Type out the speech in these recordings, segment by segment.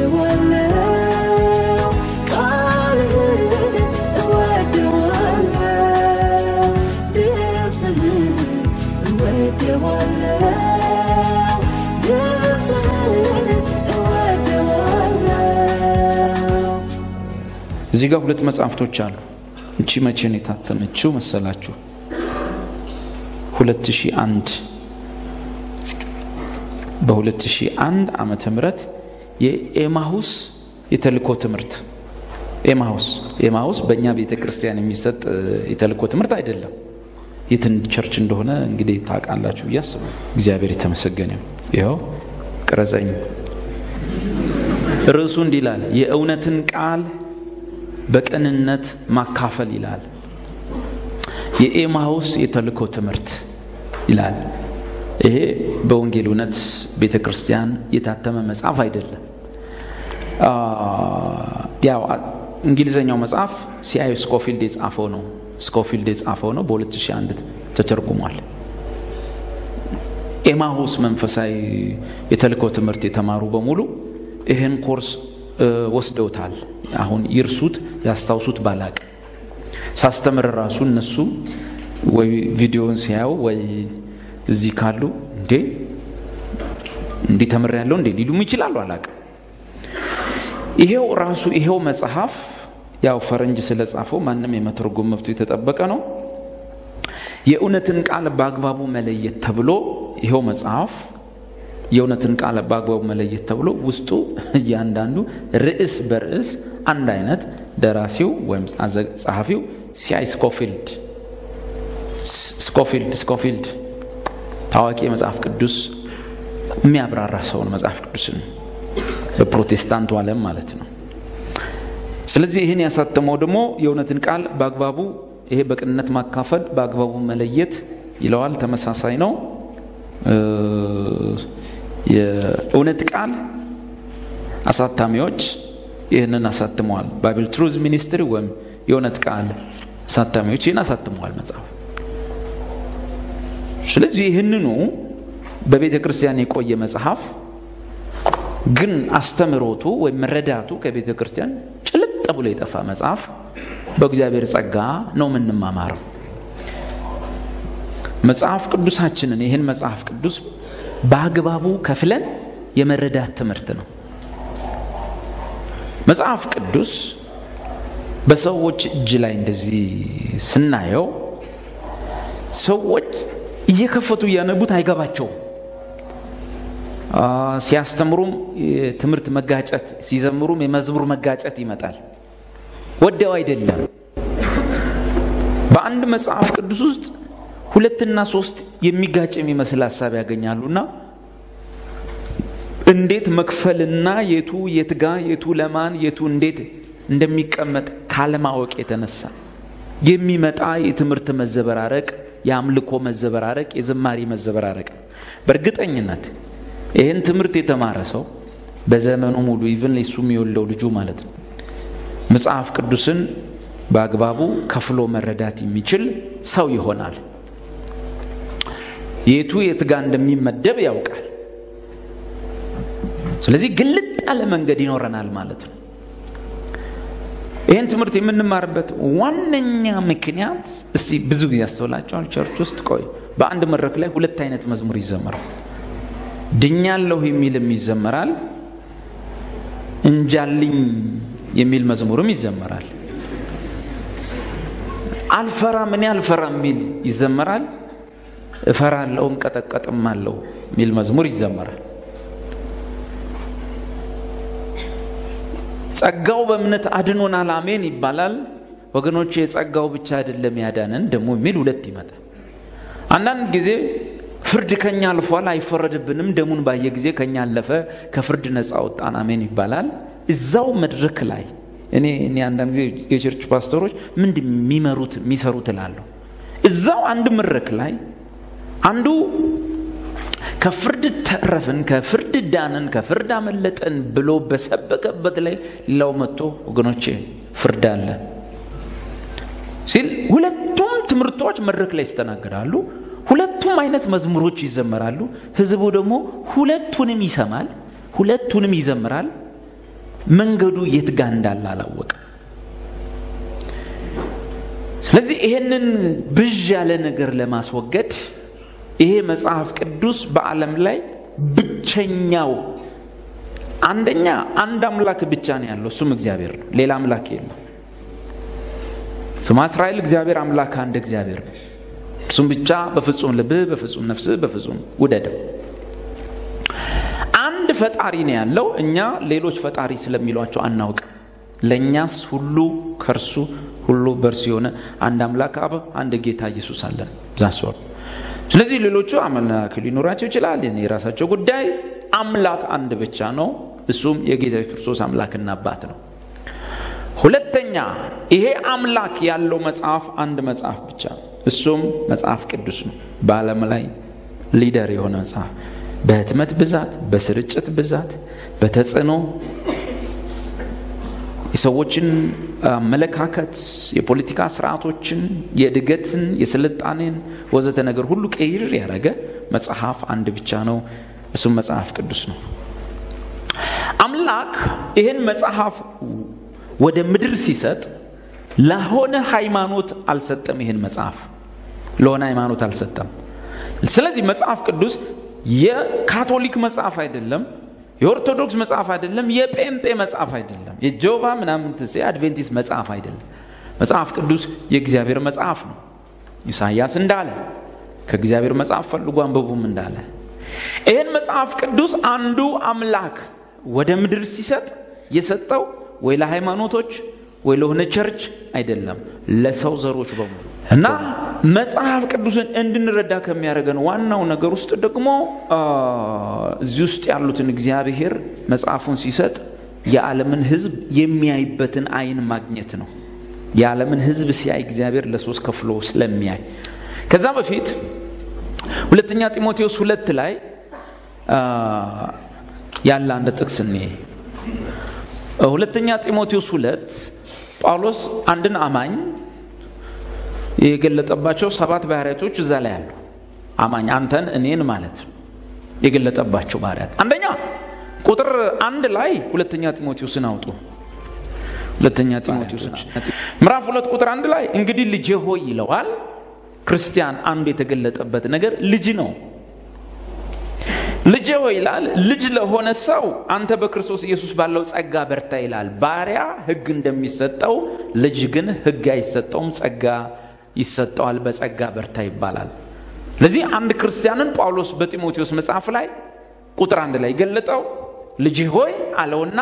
እወደዋለሁ ቃልህን እወደዋለሁ ድምፅህን እወደዋለሁ ድምፅህን እወደዋለሁ እዚህ ጋር ሁለት መጽሐፍቶች አሉ። እቺ መቼ ነው የታተመችው መሰላችሁ? 2001 በ2001 ዓመተ ምህረት የኤማሁስ የተልእኮ ትምህርት ኤማሁስ ኤማሁስ በእኛ ቤተ ክርስቲያን የሚሰጥ እ, የተልእኮ ትምህርት አይደለም። የትን ቸርች እንደሆነ እንግዲህ ታውቃላችሁ ብዬ አስባለሁ። እግዚአብሔር የተመሰገነ ይሁን። ይኸው ቅረጸኝ። ርዕሱ እንዲህ ይላል፣ የእውነትን ቃል በቅንነት ማካፈል ይላል። የኤማሁስ የተልእኮ ትምህርት ይላል። ይሄ በወንጌል እውነት ቤተ ክርስቲያን የታተመ መጽሐፍ አይደለም። አ፣ ያው አ- እንግሊዘኛው መጽሐፍ ሲአይ ስኮፊልድ የጻፈው ነው። ስኮፊልድ የጻፈው ነው። በ2001 ተተርጉሟል። ኤማሁስ መንፈሳዊ የተልእኮ ትምህርት የተማሩ በሙሉ ይህን ኮርስ እ, ወስደውታል። አሁን ይርሱት ያስታውሱት ባላቅ ሳስተምር ራሱ እነሱ ወይ ቪዲዮውን ሲያዩ ወይ እዚህ ካሉ እንዴ እንዲህ ተምር ያለው እንዴ ሊሉም ይችላሉ። አላቅም። ይሄው ራሱ ይሄው መጽሐፍ ያው ፈረንጅ ስለጻፈው ማንም የመተርጎም መብቱ የተጠበቀ ነው። የእውነትን ቃል በአግባቡ መለየት ተብሎ ይሄው መጽሐፍ የእውነትን ቃል በአግባቡ መለየት ተብሎ ውስጡ እያንዳንዱ ርዕስ በርዕስ አንድ አይነት ደራሲው ወይም አዘ- ጸሐፊው ሲአይ ስኮፊልድ ስ- ስኮፊልድ ስኮፊልድ ታዋቂ የመጽሐፍ ቅዱስ የሚያብራራ ሰውን መጽሐፍ ቅዱስን በፕሮቴስታንቱ ዓለም ማለት ነው። ስለዚህ ይህን ያሳተመው ደግሞ የእውነትን ቃል በአግባቡ ይሄ በቅንነት ማካፈል በአግባቡ መለየት ይለዋል። ተመሳሳይ ነው። እ፣ የእውነት ቃል አሳታሚዎች ይህንን አሳትመዋል። ባይብል ትሩዝ ሚኒስትሪ ወይም የእውነት ቃል አሳታሚዎች ይህን አሳትመዋል መጽሐፍ። ስለዚህ ይህንኑ በቤተ ክርስቲያን የቆየ መጽሐፍ ግን አስተምህሮቱ ወይም መረዳቱ ከቤተ ክርስቲያን ጭልጥ ብሎ የጠፋ መጽሐፍ በእግዚአብሔር ጸጋ ነው የምንማማረው። መጽሐፍ ቅዱሳችንን ይህን መጽሐፍ ቅዱስ በአግባቡ ከፍለን የመረዳት ትምህርት ነው። መጽሐፍ ቅዱስ በሰዎች እጅ ላይ እንደዚህ ስናየው ሰዎች እየከፈቱ እያነቡት አይገባቸውም። አ፣ ሲያስተምሩም የትምህርት መጋጨት፣ ሲዘምሩም የመዝሙር መጋጨት ይመጣል። ወደው አይደለም። በአንድ መጽሐፍ ቅዱስ ውስጥ ሁለትና ሶስት የሚጋጭ የሚመስል ሀሳብ ያገኛሉና እንዴት መክፈልና የቱ የትጋ የቱ ለማን የቱ እንዴት እንደሚቀመጥ ካለማወቅ የተነሳ የሚመጣ የትምህርት መዘበራረቅ፣ የአምልኮ መዘበራረቅ፣ የዝማሬ መዘበራረቅ ነው። በእርግጠኝነት ይህን ትምህርት የተማረ ሰው በዘመኑ ሙሉ ኢቭን እሱ የሚወልደው ልጁ ማለት ነው መጽሐፍ ቅዱስን በአግባቡ ከፍሎ መረዳት የሚችል ሰው ይሆናል። የቱ የት ጋር እንደሚመደብ ያውቃል። ስለዚህ ግልጥ ያለ መንገድ ይኖረናል ማለት ነው። ይህን ትምህርት የምንማርበት ዋነኛ ምክንያት እስቲ ብዙ ጊዜ ያስተውላቸዋል። ቸርች ውስጥ ቆይ በአንድ መድረክ ላይ ሁለት አይነት መዝሙር ይዘመራል። ድኛለሁ የሚልም ይዘመራል፣ እንጃልኝ የሚል መዝሙርም ይዘመራል። አልፈራም እኔ አልፈራም የሚል ይዘመራል። እፈራለሁ እንቀጠቀጥም አለው የሚል መዝሙር ይዘመራል። ጸጋው በእምነት አድኖናል አሜን ይባላል። ወገኖች የጸጋው ብቻ አይደለም ያዳነን ደግሞ የሚል ሁለት ይመጣል። አንዳንድ ጊዜ ፍርድ ከኛ አልፏል አይፈረድብንም፣ ደሙን ባየ ጊዜ ከኛ አለፈ፣ ከፍርድ ነፃ ወጣን አሜን ይባላል። እዛው መድረክ ላይ እኔ እኔ አንዳንድ ጊዜ የቸርች ፓስተሮች ምንድን የሚመሩት የሚሰሩት እላለሁ። እዛው አንድ መድረክ ላይ አንዱ ከፍርድ ተረፍን፣ ከፍርድ ዳንን፣ ከፍርድ አመለጠን ብሎ በሰበከበት ላይ ሌላው መጥቶ ወገኖቼ ፍርድ አለ ሲል ሁለቱም ትምህርቶች መድረክ ላይ ይስተናገዳሉ። ሁለቱም አይነት መዝሙሮች ይዘመራሉ። ህዝቡ ደግሞ ሁለቱንም ይሰማል፣ ሁለቱንም ይዘምራል። መንገዱ የት ጋ እንዳለ አላወቅም። ስለዚህ ይሄንን ብዥ ያለ ነገር ለማስወገድ ይሄ መጽሐፍ ቅዱስ በዓለም ላይ ብቸኛው አንደኛ አንድ አምላክ ብቻ ነው ያለው፣ እሱም እግዚአብሔር ነው። ሌላ አምላክ የለም። ስማ እስራኤል እግዚአብሔር አምላክ አንድ እግዚአብሔር ነው። እሱም ብቻ በፍጹም ልብህ፣ በፍጹም ነፍስህ፣ በፍጹም ውደደው። አንድ ፈጣሪ ነው ያለው። እኛ ሌሎች ፈጣሪ ስለሚሏቸው አናውቅም። ለእኛስ ሁሉ ከእርሱ ሁሉ በእርሱ የሆነ አንድ አምላክ አብ፣ አንድ ጌታ ኢየሱስ አለን። ዛስወር ስለዚህ ሌሎቹ አምላክ ሊኖራቸው ይችላል። የራሳቸው ጉዳይ። አምላክ አንድ ብቻ ነው። እሱም የጌታ ክርስቶስ አምላክና አባት ነው። ሁለተኛ ይሄ አምላክ ያለው መጽሐፍ አንድ መጽሐፍ ብቻ ነው። እሱም መጽሐፍ ቅዱስ ነው። በዓለም ላይ ሊደር የሆነ መጽሐፍ በህትመት ብዛት፣ በስርጭት ብዛት፣ በተጽዕኖ የሰዎችን አመለካከት፣ የፖለቲካ ስርዓቶችን፣ የእድገትን፣ የስልጣኔን ወዘተ ነገር ሁሉ ቀይር ያደረገ መጽሐፍ አንድ ብቻ ነው። እሱም መጽሐፍ ቅዱስ ነው። አምላክ ይህን መጽሐፍ ወደ ምድር ሲሰጥ ለሆነ ሃይማኖት አልሰጠም። ይህን መጽሐፍ ለሆነ ሃይማኖት አልሰጠም። ስለዚህ መጽሐፍ ቅዱስ የካቶሊክ መጽሐፍ አይደለም፣ የኦርቶዶክስ መጽሐፍ አይደለም፣ የጴንጤ መጽሐፍ አይደለም፣ የጆቫ ምናምን የአድቬንቲስት መጽሐፍ አይደለም። መጽሐፍ ቅዱስ የእግዚአብሔር መጽሐፍ ነው። ኢሳይያስ እንዳለ ከእግዚአብሔር መጽሐፍ ፈልጉ አንብቡም እንዳለ ይህን መጽሐፍ ቅዱስ አንዱ አምላክ ወደ ምድር ሲሰጥ የሰጠው ወይ ለሃይማኖቶች ወይ ለሆነ ቸርች አይደለም፣ ለሰው ዘሮች በሙሉ እና መጽሐፍ ቅዱስን እንድንረዳ ከሚያደርገን ዋናው ነገር ውስጥ ደግሞ እዚህ ውስጥ ያሉትን እግዚአብሔር መጽሐፉን ሲሰጥ የዓለምን ሕዝብ የሚያይበትን አይን ማግኘት ነው። የዓለምን ሕዝብ ሲያይ እግዚአብሔር ለሶስት ከፍሎ ስለሚያይ ከዛ በፊት ሁለተኛ ጢሞቴዎስ ሁለት ላይ ያለ አንድ ጥቅስ እኔ ሁለተኛ ጢሞቴዎስ ሁለት ጳውሎስ አንድን አማኝ የገለጠባቸው ሰባት ባህሪያቶች እዛ ላይ አሉ። አማኝ አንተን እኔን ማለት ነው የገለጠባቸው ባህሪያት። አንደኛ ቁጥር አንድ ላይ ሁለተኛ ጢሞቴዎስን አውጡ። ሁለተኛ ጢሞቴዎስ ምዕራፍ ሁለት ቁጥር አንድ ላይ እንግዲህ ልጄ ሆይ ይለዋል። ክርስቲያን አንዱ የተገለጠበት ነገር ልጅ ነው። ልጄ ሆይ ይላል። ልጅ ለሆነ ሰው አንተ በክርስቶስ ኢየሱስ ባለው ጸጋ በርታ ይላል። ባሪያ ሕግ እንደሚሰጠው ልጅ ግን ሕግ አይሰጠውም፣ ጸጋ ይሰጠዋል። በጸጋ በርታ ይባላል። ለዚህ አንድ ክርስቲያንን ጳውሎስ በጢሞቴዎስ መጽሐፍ ላይ ቁጥር አንድ ላይ ገለጠው። ልጅ ሆይ አለውና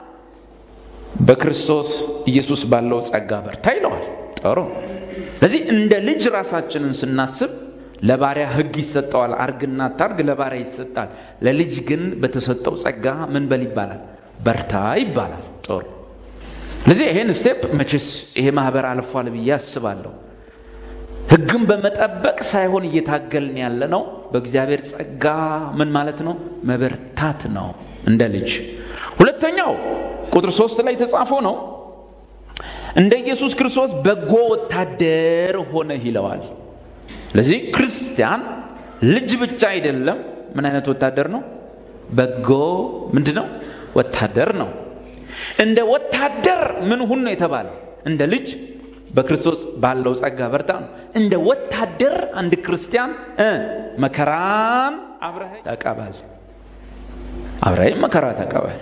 በክርስቶስ ኢየሱስ ባለው ጸጋ በርታ ይለዋል። ጥሩ። ለዚህ እንደ ልጅ ራሳችንን ስናስብ ለባሪያ ሕግ ይሰጠዋል። አርግና ታርግ ለባሪያ ይሰጣል። ለልጅ ግን በተሰጠው ጸጋ ምን በል ይባላል? በርታ ይባላል። ጥሩ። ስለዚህ ይሄን ስቴፕ መቼስ ይሄ ማህበር አልፏል ብዬ አስባለሁ። ሕግን በመጠበቅ ሳይሆን እየታገልን ያለ ነው። በእግዚአብሔር ጸጋ ምን ማለት ነው? መበርታት ነው እንደ ልጅ። ሁለተኛው ቁጥር ሶስት ላይ የተጻፈው ነው እንደ ኢየሱስ ክርስቶስ በጎ ወታደር ሆነ ይለዋል። ስለዚህ ክርስቲያን ልጅ ብቻ አይደለም። ምን አይነት ወታደር ነው? በጎ ምንድን ነው? ወታደር ነው። እንደ ወታደር ምን ሁን ነው የተባለ? እንደ ልጅ በክርስቶስ ባለው ጸጋ በርታ ነው። እንደ ወታደር አንድ ክርስቲያን መከራን አብረህ ተቀበል። አብረህ መከራ ተቀበል።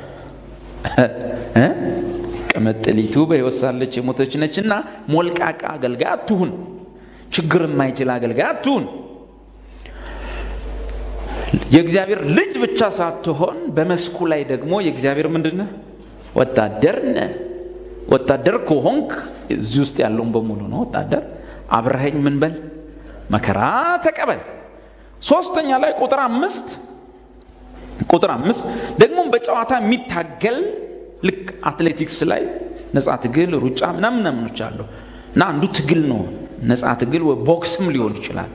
ቅምጥሊቱ በሕይወት ሳለች የሞተች ነችና ሞልቃቃ አገልጋይ አትሁን። ችግር የማይችል አገልጋይ አትሁን። የእግዚአብሔር ልጅ ብቻ ሳትሆን በመስኩ ላይ ደግሞ የእግዚአብሔር ምንድን ነህ? ወታደር ነህ። ወታደር ከሆንክ እዚህ ውስጥ ያለውን በሙሉ ነው ወታደር። አብረኸኝ ምን በል መከራ ተቀበል። ሶስተኛ ላይ ቁጥር አምስት ቁጥር አምስት ደግሞ በጨዋታ የሚታገል ልክ አትሌቲክስ ላይ ነፃ ትግል፣ ሩጫ ምናምን ምናምኖች አሉ እና አንዱ ትግል ነው ነፃ ትግል ወይ ቦክስም ሊሆን ይችላል።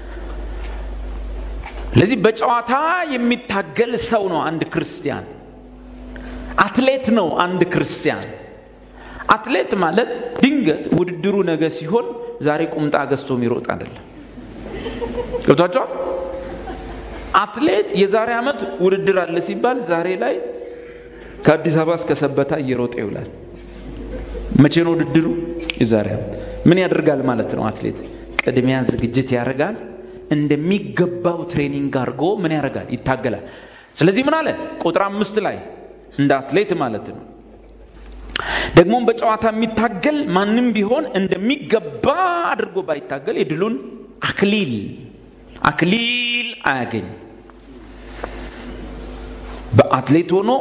ስለዚህ በጨዋታ የሚታገል ሰው ነው አንድ ክርስቲያን። አትሌት ነው አንድ ክርስቲያን። አትሌት ማለት ድንገት ውድድሩ ነገ ሲሆን ዛሬ ቁምጣ ገዝቶ የሚሮጥ አይደለም። ገብቷቸዋል። አትሌት የዛሬ ዓመት ውድድር አለ ሲባል ዛሬ ላይ ከአዲስ አበባ እስከ ሰበታ እየሮጠ ይውላል። መቼ ነው ውድድሩ? የዛሬ ምን ያደርጋል ማለት ነው? አትሌት ቅድሚያ ዝግጅት ያደርጋል። እንደሚገባው ትሬኒንግ አድርጎ ምን ያደርጋል? ይታገላል። ስለዚህ ምን አለ ቁጥር አምስት ላይ እንደ አትሌት ማለት ነው ደግሞም በጨዋታ የሚታገል ማንም ቢሆን እንደሚገባ አድርጎ ባይታገል የድሉን አክሊል አክሊል አያገኝ። በአትሌት ሆኖ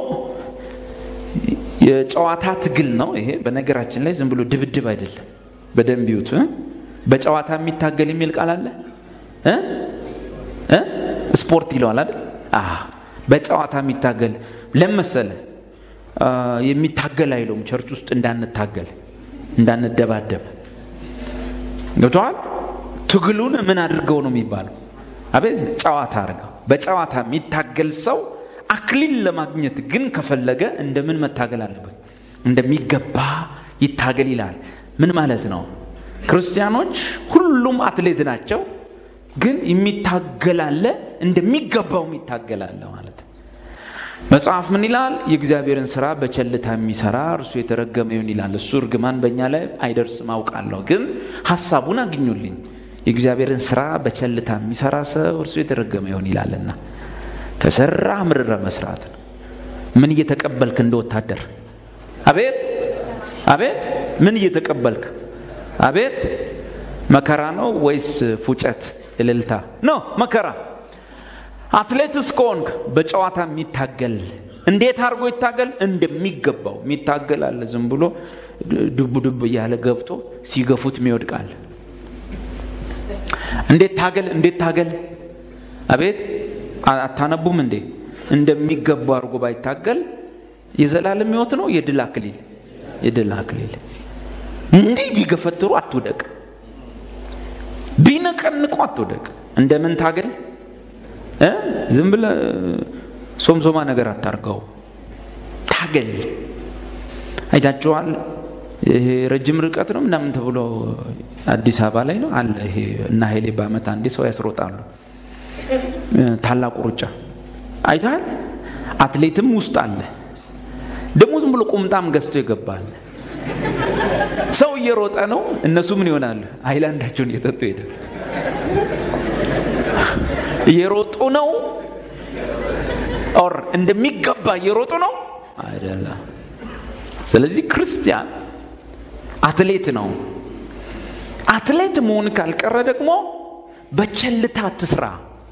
የጨዋታ ትግል ነው ይሄ። በነገራችን ላይ ዝም ብሎ ድብድብ አይደለም። በደንብ ይዩት። በጨዋታ የሚታገል የሚል ቃል አለ እ እ ስፖርት ይለዋል አይደል? በጨዋታ የሚታገል ለመሰለ የሚታገል አይለውም። ቸርች ውስጥ እንዳንታገል እንዳንደባደብ ገብተዋል። ትግሉን ምን አድርገው ነው የሚባለው? አቤት ጨዋታ አድርገው። በጨዋታ የሚታገል ሰው አክሊል ለማግኘት ግን ከፈለገ እንደምን መታገል አለበት? እንደሚገባ ይታገል ይላል። ምን ማለት ነው? ክርስቲያኖች ሁሉም አትሌት ናቸው፣ ግን የሚታገላለ እንደሚገባው የሚታገላለ ማለት ነው። መጽሐፍ ምን ይላል? የእግዚአብሔርን ስራ በቸልታ የሚሰራ እርሱ የተረገመ ይሁን ይላል። እሱ እርግማን በእኛ ላይ አይደርስም አውቃለሁ፣ ግን ሀሳቡን አግኙልኝ። የእግዚአብሔርን ስራ በቸልታ የሚሰራ ሰው እርሱ የተረገመ ይሁን ይላልና ከሰራ ምርረ መስራት ነው። ምን እየተቀበልክ እንደ ወታደር? አቤት አቤት፣ ምን እየተቀበልክ? አቤት መከራ ነው ወይስ ፉጨት እልልታ? ኖ መከራ አትሌት እስከሆንክ በጨዋታ የሚታገል እንዴት አድርጎ ይታገል? እንደሚገባው የሚታገል አለ። ዝም ብሎ ዱብ ዱብ እያለ ገብቶ ሲገፉት የሚወድቃል። እንዴት ታገል? እንዴት ታገል? አቤት አታነቡም እንዴ? እንደሚገባው አድርጎ ባይታገል የዘላለም ሕይወት ነው የድል አክሊል የድል አክሊል። እንዲህ ቢገፈትሩ አትውደቅ፣ ቢነቀንቁ አትውደቅ። እንደምን ታገል? ዝም ብለ ሶምሶማ ነገር አታርገው፣ ታገል። አይታችኋል። ይሄ ረጅም ርቀት ነው ምናምን ተብሎ አዲስ አበባ ላይ ነው አለ። ይሄ እና ኃይሌ በአመት አንዴ ሰው ያስሮጣሉ። ታላቁ ሩጫ አይተሃል። አትሌትም ውስጥ አለ። ደግሞ ዝም ብሎ ቁምጣም ገዝቶ ይገባል። ሰው እየሮጠ ነው፣ እነሱ ምን ይሆናሉ? አይላንዳቸውን እየጠጡ ይሄዳል። እየሮጡ ነው ኦር እንደሚገባ እየሮጡ ነው አይደለም። ስለዚህ ክርስቲያን አትሌት ነው። አትሌት መሆን ካልቀረ ደግሞ በቸልታ አትስራ፣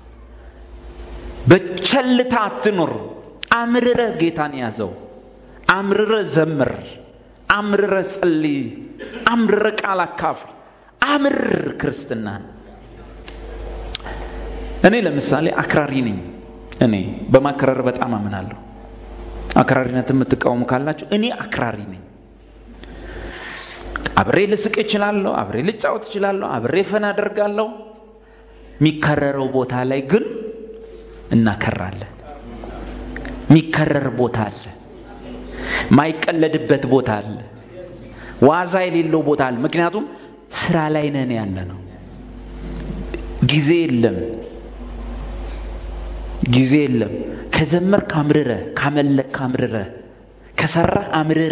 በቸልታ አትኑር። አምርረ ጌታን ያዘው፣ አምርረ ዘምር፣ አምርረ ጸልይ፣ አምርረ ቃል አካፍል፣ አምር ክርስትናን እኔ ለምሳሌ አክራሪ ነኝ። እኔ በማክረር በጣም አምናለሁ። አክራሪነት የምትቃወሙ ካላችሁ እኔ አክራሪ ነኝ። አብሬ ልስቅ እችላለሁ፣ አብሬ ልጫወት እችላለሁ፣ አብሬ ፈን አደርጋለሁ። የሚከረረው ቦታ ላይ ግን እናከራለን። የሚከረር ቦታ አለ፣ ማይቀለድበት ቦታ አለ፣ ዋዛ የሌለው ቦታ አለ። ምክንያቱም ስራ ላይ ነን ያለ ነው። ጊዜ የለም ጊዜ የለም። ከዘመርክ አምርረ፣ ካመለክ አምርረ፣ ከሰራህ አምርረ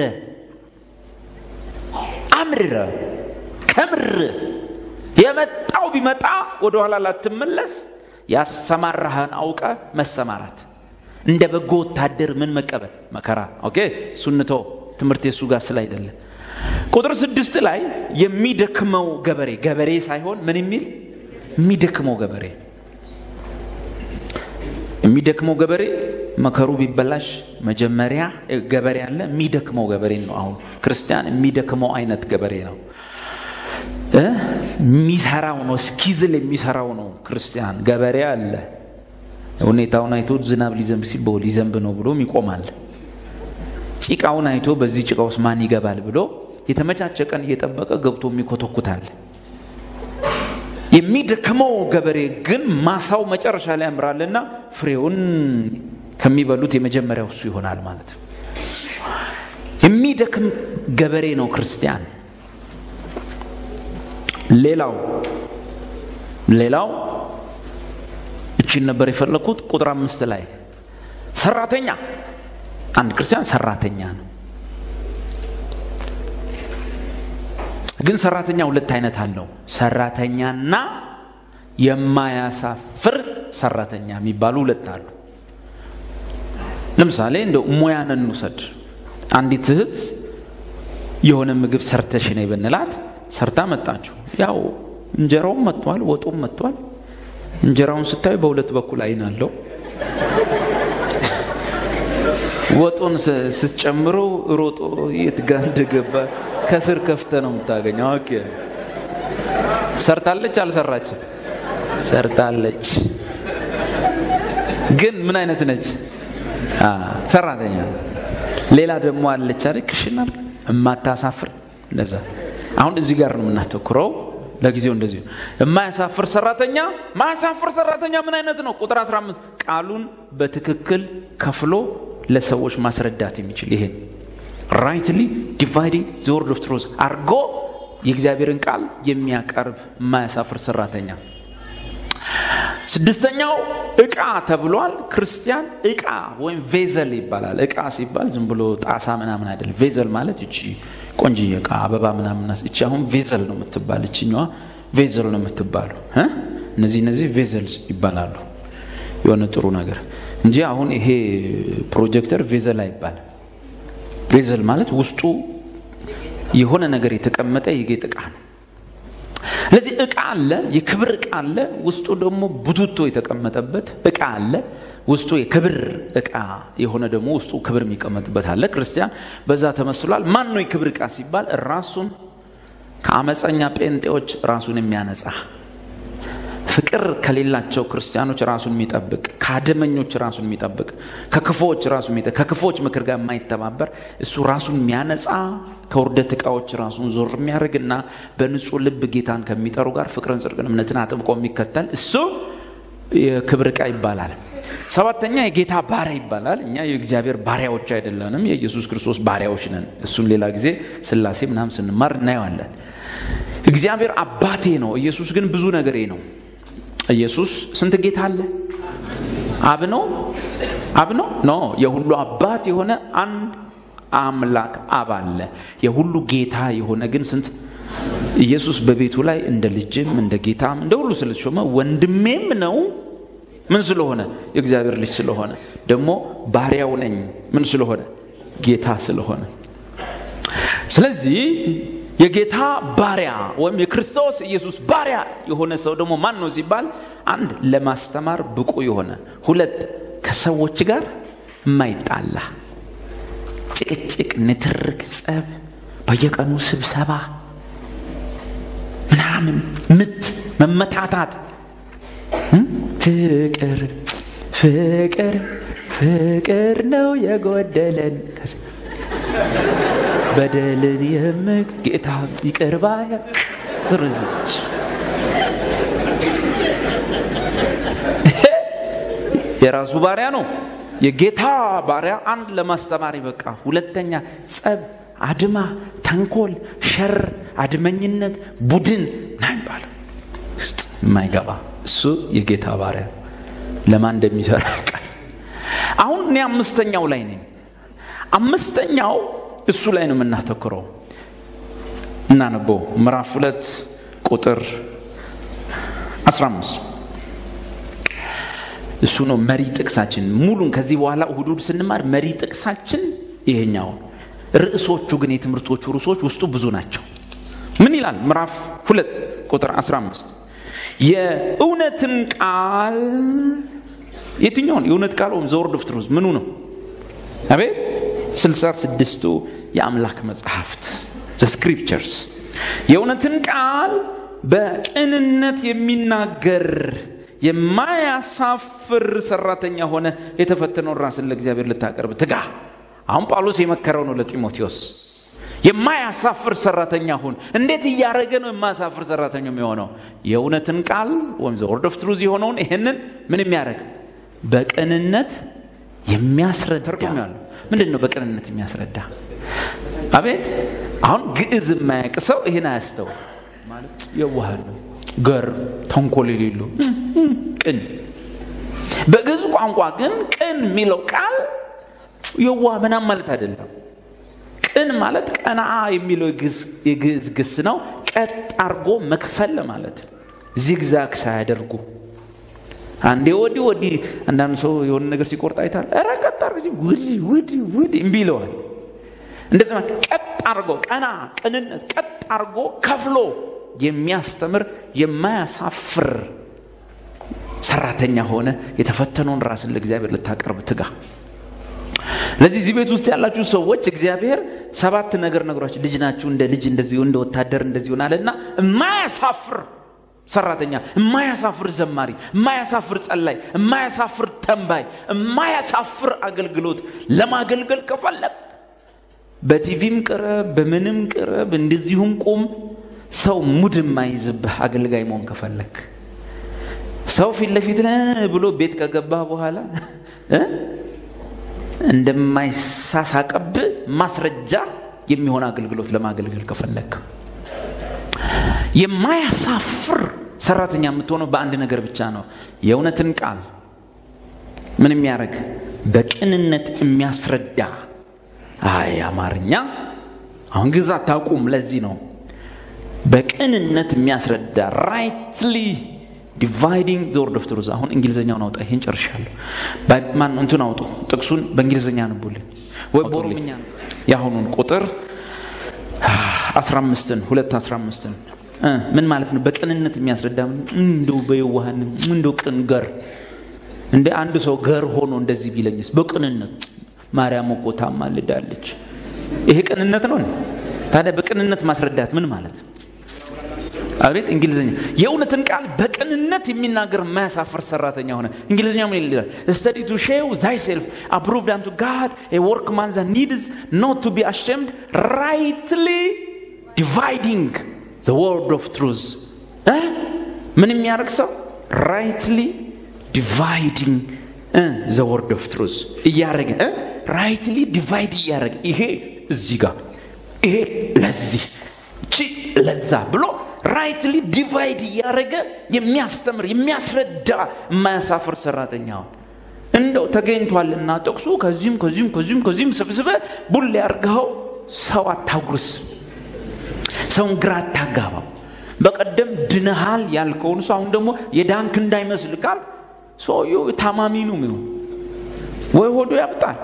አምርረ ከምር የመጣው ቢመጣ ወደ ኋላ ላትመለስ ያሰማራህን አውቀ መሰማራት እንደ በጎ ወታደር ምን መቀበል መከራ። ኦኬ ሱንቶ ትምህርት የሱ ጋር ስለ አይደለ ቁጥር ስድስት ላይ የሚደክመው ገበሬ ገበሬ ሳይሆን ምን የሚል የሚደክመው ገበሬ የሚደክመው ገበሬ መከሩ ቢበላሽ መጀመሪያ ገበሬ አለ። የሚደክመው ገበሬ ነው። አሁን ክርስቲያን የሚደክመው አይነት ገበሬ ነው። የሚሰራው ነው፣ እስኪዝል የሚሰራው ነው። ክርስቲያን ገበሬ አለ። ሁኔታውን አይቶ ዝናብ ሊዘንብ ሲል በው ሊዘንብ ነው ብሎም ይቆማል። ጭቃውን አይቶ በዚህ ጭቃ ውስጥ ማን ይገባል ብሎ የተመቻቸ ቀን እየጠበቀ ገብቶ የሚኮተኩታል። የሚደክመው ገበሬ ግን ማሳው መጨረሻ ላይ ያምራልና ፍሬውን ከሚበሉት የመጀመሪያው እሱ ይሆናል ማለት ነው። የሚደክም ገበሬ ነው ክርስቲያን። ሌላው ሌላው እቺን ነበር የፈለግኩት ቁጥር አምስት ላይ ሰራተኛ አንድ ክርስቲያን ሰራተኛ ነው። ግን ሰራተኛ ሁለት አይነት አለው። ሰራተኛና የማያሳፍር ሰራተኛ የሚባሉ ሁለት አሉ። ለምሳሌ እንደ ሙያን እንውሰድ። አንዲት እህት የሆነ ምግብ ሰርተሽ ነይ ብንላት ሰርታ መጣችሁ። ያው እንጀራውም መጥቷል፣ ወጡም መጥቷል። እንጀራውን ስታዩ በሁለት በኩል አይን አለው። ወጡን ስትጨምሩ ሮጦ የት ጋ እንደገባ ከስር ከፍተ ነው የምታገኘው። ኦኬ ሰርታለች አልሰራችም? ሰርታለች። ግን ምን አይነት ነች? ሰራተኛ። ሌላ ደግሞ አለች አይደል? ክሽናል የማታሳፍር እንደዛ። አሁን እዚህ ጋር ነው የምናተኩረው። ለጊዜው እንደዚህ የማያሳፍር ሰራተኛ። ማያሳፍር ሰራተኛ ምን አይነት ነው? ቁጥር 15 ቃሉን በትክክል ከፍሎ ለሰዎች ማስረዳት የሚችል ይሄን ራይትሊ ዲቫይዲንግ ዘ ወርድ ኦፍ ትሩዝ አርጎ የእግዚአብሔርን ቃል የሚያቀርብ የማያሳፍር ሰራተኛ። ስድስተኛው እቃ ተብሏል። ክርስቲያን እቃ ወይም ቬዘል ይባላል። እቃ ሲባል ዝም ብሎ ጣሳ ምናምን አይደለም። ቬዘል ማለት እቺ ቆንጅዬ እቃ አበባ ምናምን እቺ አሁን ቬዘል ነው የምትባል እችኛዋ ቬዘል ነው የምትባለው። እነዚህ እነዚህ ቬዘል ይባላሉ። የሆነ ጥሩ ነገር እንጂ አሁን ይሄ ፕሮጀክተር ቬዘል አይባልም። ቬዘል ማለት ውስጡ የሆነ ነገር የተቀመጠ የጌጥ እቃ ነው። ስለዚህ እቃ አለ፣ የክብር እቃ አለ። ውስጡ ደግሞ ቡቱቶ የተቀመጠበት እቃ አለ። ውስጡ የክብር እቃ የሆነ ደግሞ ውስጡ ክብር የሚቀመጥበት አለ። ክርስቲያን በዛ ተመስሏል። ማን ነው የክብር እቃ ሲባል ራሱን ከአመፀኛ ጴንጤዎች ራሱን የሚያነጻ ፍቅር ከሌላቸው ክርስቲያኖች ራሱን የሚጠብቅ ከአደመኞች ራሱን የሚጠብቅ ከክፎች ራሱን የሚጠብቅ ከክፎች ምክር ጋር የማይተባበር እሱ ራሱን የሚያነጻ ከውርደት እቃዎች ራሱን ዞር የሚያደርግና በንጹህ ልብ ጌታን ከሚጠሩ ጋር ፍቅርን፣ ጽድቅን፣ እምነትን አጥብቆ የሚከተል እሱ የክብር እቃ ይባላል። ሰባተኛ የጌታ ባሪያ ይባላል። እኛ የእግዚአብሔር ባሪያዎች አይደለንም፣ የኢየሱስ ክርስቶስ ባሪያዎች ነን። እሱን ሌላ ጊዜ ስላሴ ምናምን ስንማር እናየዋለን። እግዚአብሔር አባቴ ነው። ኢየሱስ ግን ብዙ ነገሬ ነው። ኢየሱስ ስንት ጌታ አለ? አብ ነው አብ ነው ኖ የሁሉ አባት የሆነ አንድ አምላክ አብ አለ። የሁሉ ጌታ የሆነ ግን ስንት ኢየሱስ በቤቱ ላይ እንደ ልጅም እንደ ጌታም እንደ ሁሉ ስለተሾመ ወንድሜም ነው። ምን ስለሆነ የእግዚአብሔር ልጅ ስለሆነ ደግሞ ባሪያው ነኝ። ምን ስለሆነ ጌታ ስለሆነ ስለዚህ የጌታ ባሪያ ወይም የክርስቶስ ኢየሱስ ባሪያ የሆነ ሰው ደግሞ ማን ነው ሲባል፣ አንድ ለማስተማር ብቁ የሆነ ሁለት ከሰዎች ጋር የማይጣላ ጭቅጭቅ፣ ንትርክ፣ ጸብ፣ በየቀኑ ስብሰባ ምናምን ምት፣ መመታታት፣ ፍቅር ፍቅር ፍቅር ነው የጎደለን በደልን የምግ ጌታ ይቅር ባይ ዝርዝች የራሱ ባሪያ ነው። የጌታ ባሪያ አንድ ለማስተማር በቃ ሁለተኛ ጸብ፣ አድማ፣ ተንኮል፣ ሸር፣ አድመኝነት፣ ቡድን ና ይባላል ውስጥ የማይገባ እሱ የጌታ ባሪያ ለማን እንደሚሰራ ቃል አሁን እኔ አምስተኛው ላይ ነኝ። አምስተኛው እሱ ላይ ነው የምናተኩረው። እናነበው ምዕራፍ ሁለት ቁጥር 15 እሱ ነው መሪ ጥቅሳችን። ሙሉን ከዚህ በኋላ እሁድ እሁድ ስንማር መሪ ጥቅሳችን ይሄኛው። ርዕሶቹ ግን የትምህርቶቹ ርዕሶች ውስጡ ብዙ ናቸው። ምን ይላል? ምዕራፍ ሁለት ቁጥር 15 የእውነትን ቃል የትኛውን የእውነት ቃል ወይም ዘወርድ ኦፍ ትሩዝ ምኑ ነው? አቤት ስልሳ ስድስቱ የአምላክ መጽሐፍት ዘ ስክሪፕቸርስ የእውነትን ቃል በቅንነት የሚናገር የማያሳፍር ሰራተኛ ሆነ የተፈተነውን ራስን ለእግዚአብሔር ልታቀርብ ትጋ። አሁን ጳውሎስ የመከረው ነው ለጢሞቴዎስ። የማያሳፍር ሰራተኛ ሁን። እንዴት እያደረገ ነው የማያሳፍር ሰራተኛ የሚሆነው? የእውነትን ቃል ወይም ዘ ወርድ ኦፍ ትሩዝ የሆነውን ይህንን ምን የሚያደርግ በቅንነት የሚያስረዳ ትርጉም ያለው ምንድን ነው? በቅንነት የሚያስረዳ አቤት። አሁን ግዕዝ የማያውቅ ሰው ይህን አያስተው ማለት የዋህ ነው፣ ገር ተንኮል የሌሉ ቅን። በግዕዝ ቋንቋ ግን ቅን የሚለው ቃል የዋ ምናም ማለት አይደለም። ቅን ማለት ቀናአ የሚለው የግዕዝ ግስ ነው። ቀጥ አርጎ መክፈል ማለት ነው። ዚግዛግ ሳያደርጉ አንዴ ወዲህ ወዲህ። አንዳንድ ሰው የሆነ ነገር ሲቆርጥ አይታል። ኧረ ቀጥ አርግ ሲ ወዲህ ወዲህ ወዲህ እምቢ ይለዋል። እንደዚህ ማለት ቀጥ አርጎ ቀና ቅንነት ቀጥ አርጎ ከፍሎ የሚያስተምር የማያሳፍር ሰራተኛ ሆነ የተፈተነውን ራስን ለእግዚአብሔር ልታቀርብ ትጋ። ለዚህ እዚህ ቤት ውስጥ ያላችሁ ሰዎች እግዚአብሔር ሰባት ነገር ነግሯችሁ ልጅ ናችሁ እንደ ልጅ እንደዚህ እንደ ወታደር እንደዚህ ሆናለና የማያሳፍር ሰራተኛ፣ የማያሳፍር ዘማሪ፣ የማያሳፍር ጸላይ፣ የማያሳፍር ተንባይ፣ የማያሳፍር አገልግሎት ለማገልገል ከፈለግ በቲቪም ቅረብ፣ በምንም ቅረብ፣ እንደዚሁም ቁም። ሰው ሙድ የማይዝብህ አገልጋይ መሆን ከፈለግ ሰው ፊት ለፊት ብሎ ቤት ከገባ በኋላ እንደማይሳሳቀብህ ማስረጃ የሚሆን አገልግሎት ለማገልገል ከፈለግ የማያሳፍር ሰራተኛ የምትሆነው በአንድ ነገር ብቻ ነው። የእውነትን ቃል ምን የሚያደርግ በቅንነት የሚያስረዳ አይ አማርኛ አሁን ግዛ አታውቁም። ለዚህ ነው በቅንነት የሚያስረዳ ራይትሊ ዲቫይዲንግ ዘ ወርድ ኦፍ ትሩዝ። አሁን እንግሊዝኛውን አውጣ። ይሄን ጨርሻለሁ። ማን እንቱን አውጡ፣ ጥቅሱን በእንግሊዝኛ አንቡልኝ ወይ በኦሮምኛ የአሁኑን ቁጥር 15ን ሁለት 15ን ምን ማለት ነው? በቅንነት የሚያስረዳ እንደው በየዋህን እንደው ቅን ገር እንደ አንድ ሰው ገር ሆኖ እንደዚህ ቢለኝስ በቅንነት ማርያም እኮ ታማልዳለች። ይሄ ቅንነት ነው። ታዲያ በቅንነት ማስረዳት ምን ማለት ነው? አቤት እንግሊዝኛ የእውነትን ቃል በቅንነት የሚናገር የማያሳፍር ሰራተኛ ሆነ። እንግሊዝኛ ምን ይላል? ስተዲ ቱ ሼው ዛይሴልፍ አፕሩቭድ አንቱ ጋድ ኤ ወርክማን ዛት ኒድስ ኖት ቱ ቢ አሸምድ ራይትሊ ዲቫይዲንግ ዘ ወርድ ኦፍ ትሩዝ። ምን የሚያደርግ ሰው ራይትሊ ዲቫይዲንግ ዘ ወርድ ኦፍ ትሩዝ እያደረገ ራይትሊ ዲቫይድ እያደረገ ይሄ እዚህ ጋር ይሄ ለዚህ እቺ ለዛ ብሎ ራይትሊ ዲቫይድ እያደረገ የሚያስተምር የሚያስረዳ የማያሳፍር ሰራተኛውን እንደው ተገኝቷልና ጥቅሱ ከዚህም ከዚህም ከዚህም ከዚህም ሰብስበ ቡል ያርግኸው ሰው አታጉርስ፣ ሰውን ግራ አታጋባው። በቀደም ድነሃል ያልከውን ሰው አሁን ደግሞ የዳንክ እንዳይመስል ቃል ሰውየው ታማሚ ነው የሚሆን ወይ ሆዶ ያብጣል፣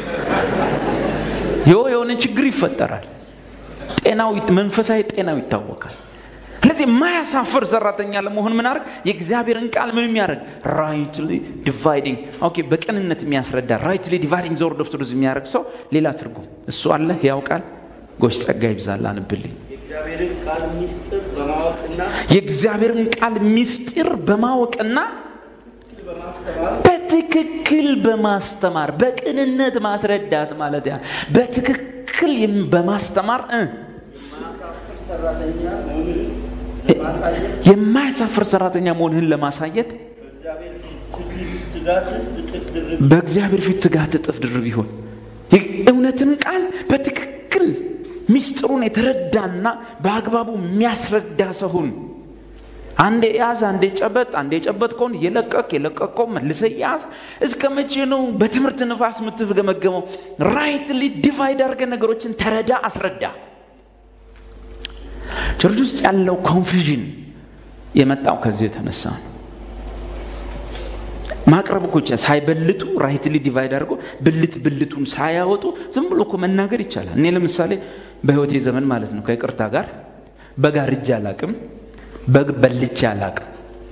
የሆነ ችግር ይፈጠራል። ጤናው መንፈሳዊ ጤናው ይታወቃል። ስለዚህ የማያሳፍር ሰራተኛ ለመሆን ምን አድርግ? የእግዚአብሔርን ቃል ምን የሚያደርግ ራይትሊ ዲቫይዲንግ ኦኬ፣ በቅንነት የሚያስረዳ ራይትሊ ዲቫይዲንግ ዘ ወርድ ኦፍ ትሩዝ የሚያደርግ ሰው ሌላ ትርጉም እሱ አለ። ያው ቃል ጎሽ ጸጋ ይብዛል። አንብልኝ። የእግዚአብሔርን ቃል ሚስጥር በማወቅና የእግዚአብሔርን ቃል ሚስጢር በማወቅና በማስተማር በትክክል በማስተማር በቅንነት ማስረዳት ማለት ያ በትክክል የም- በማስተማር እ የማያሳፍር ሰራተኛ መሆኑን ለማሳየት የማያሳፍር ሰራተኛ መሆንህን ለማሳየት በእግዚአብሔር ፊት ትጋትን እጥፍ ድርብ በእግዚአብሔር ፊት ትጋት እጥፍ ድርብ ይሁን። ይህ እውነትን ቃል በትክክል ሚስጥሩን የተረዳና በአግባቡ የሚያስረዳ ሰውን አንዴ ያዝ፣ አንዴ ጨበጥ፣ አንዴ ጨበጥ ከሆን የለቀቅ የለቀቀው መልሰ ያዝ። እስከ መቼ ነው በትምህርት ንፋስ የምትገመገመው? ራይትሊ ዲቫይድ አድርገ ነገሮችን ተረዳ፣ አስረዳ። ቸርች ውስጥ ያለው ኮንፊዥን የመጣው ከዚህ የተነሳ ነው። ማቅረብ እኮ ይቻላል። ሳይበልጡ ራይትሊ ዲቫይድ አድርጎ ብልት ብልቱን ሳያወጡ ዝም ብሎ እኮ መናገር ይቻላል። እኔ ለምሳሌ በህይወቴ ዘመን ማለት ነው ከይቅርታ ጋር በግ አርጄ አላቅም፣ በግ በልቼ አላቅም።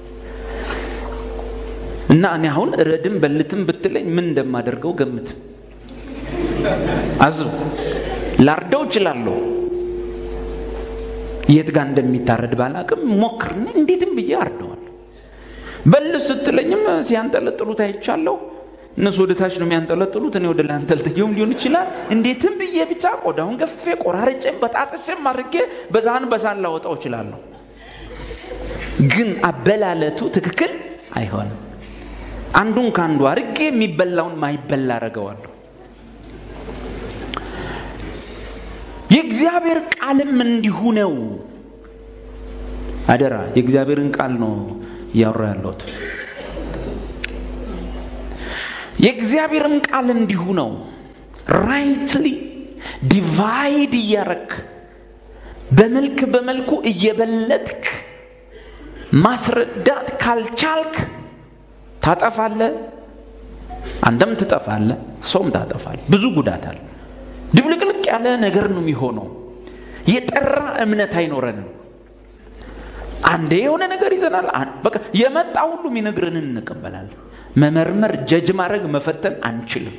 እና እኔ አሁን ረድም በልትም ብትለኝ ምን እንደማደርገው ገምት። አዝብ ላርደው እችላለሁ። የት ጋር እንደሚታረድ ባላቅም ሞክርና እንዴትም ብዬ አርደዋል። በል ስትለኝም ሲያንጠለጥሉት አይቻለሁ። እነሱ ወደ ታች ነው የሚያንጠለጥሉት፣ እኔ ወደ ላይ አንጠልጥየውም ሊሆን ይችላል። እንዴትም ብዬ ብቻ ቆዳውን ገፌ ቆራርጬም በጣጥሼም አድርጌ በዛን በዛን ላወጣው እችላለሁ። ግን አበላለቱ ትክክል አይሆንም። አንዱን ከአንዱ አርጌ የሚበላውን ማይበላ አረገዋለሁ። የእግዚአብሔር ቃልም እንዲሁ ነው። አደራ የእግዚአብሔርን ቃል ነው እያወራ ያለሁት። የእግዚአብሔርም ቃል እንዲሁ ነው። ራይትሊ ዲቫይድ እያረክ በመልክ በመልኩ እየበለጥክ ማስረዳት ካልቻልክ ታጠፋለ አንተም ትጠፋለ ሰውም ታጠፋል ብዙ ጉዳት አለ ድብልቅልቅ ያለ ነገር ነው የሚሆነው የጠራ እምነት አይኖረንም አንዴ የሆነ ነገር ይዘናል አን- በቃ የመጣ ሁሉ የሚነግረንን እንቀበላለን መመርመር ጀጅ ማድረግ መፈተን አንችልም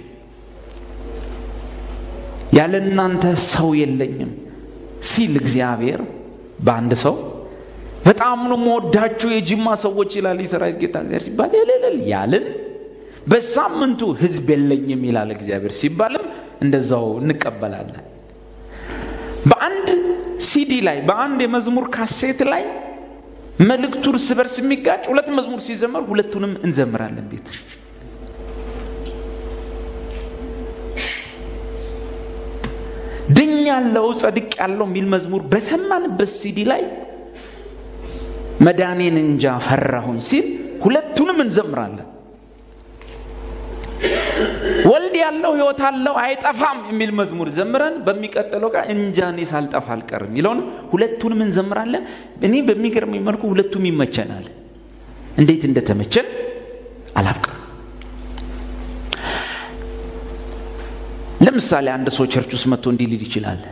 ያለ እናንተ ሰው የለኝም ሲል እግዚአብሔር በአንድ ሰው በጣም ነው መወዳችሁ የጅማ ሰዎች ይላል የሰራዊት ጌታ እግዚአብሔር ሲባል የሌለል ያልን በሳምንቱ ህዝብ የለኝም ይላል እግዚአብሔር ሲባልም እንደዛው እንቀበላለን በአንድ ሲዲ ላይ በአንድ የመዝሙር ካሴት ላይ መልእክቱ እርስ በርስ የሚጋጭ ሁለት መዝሙር ሲዘመር ሁለቱንም እንዘምራለን ቤት ድኝ ያለው ጸድቅ ያለው የሚል መዝሙር በሰማንበት ሲዲ ላይ መዳኔን እንጃ ፈራሁኝ ሲል ሁለቱንም እንዘምራለን ወልድ ያለው ህይወት አለው አይጠፋም የሚል መዝሙር ዘምረን በሚቀጥለው ቃ እንጃ እኔ ሳልጠፋ አልቀርም የሚለውን ሁለቱንም እንዘምራለን እኔ በሚገርም መልኩ ሁለቱም ይመቸናል እንዴት እንደተመቸን አላውቅም ለምሳሌ አንድ ሰው ቸርች ውስጥ መጥቶ እንዲህ ሊል ይችላል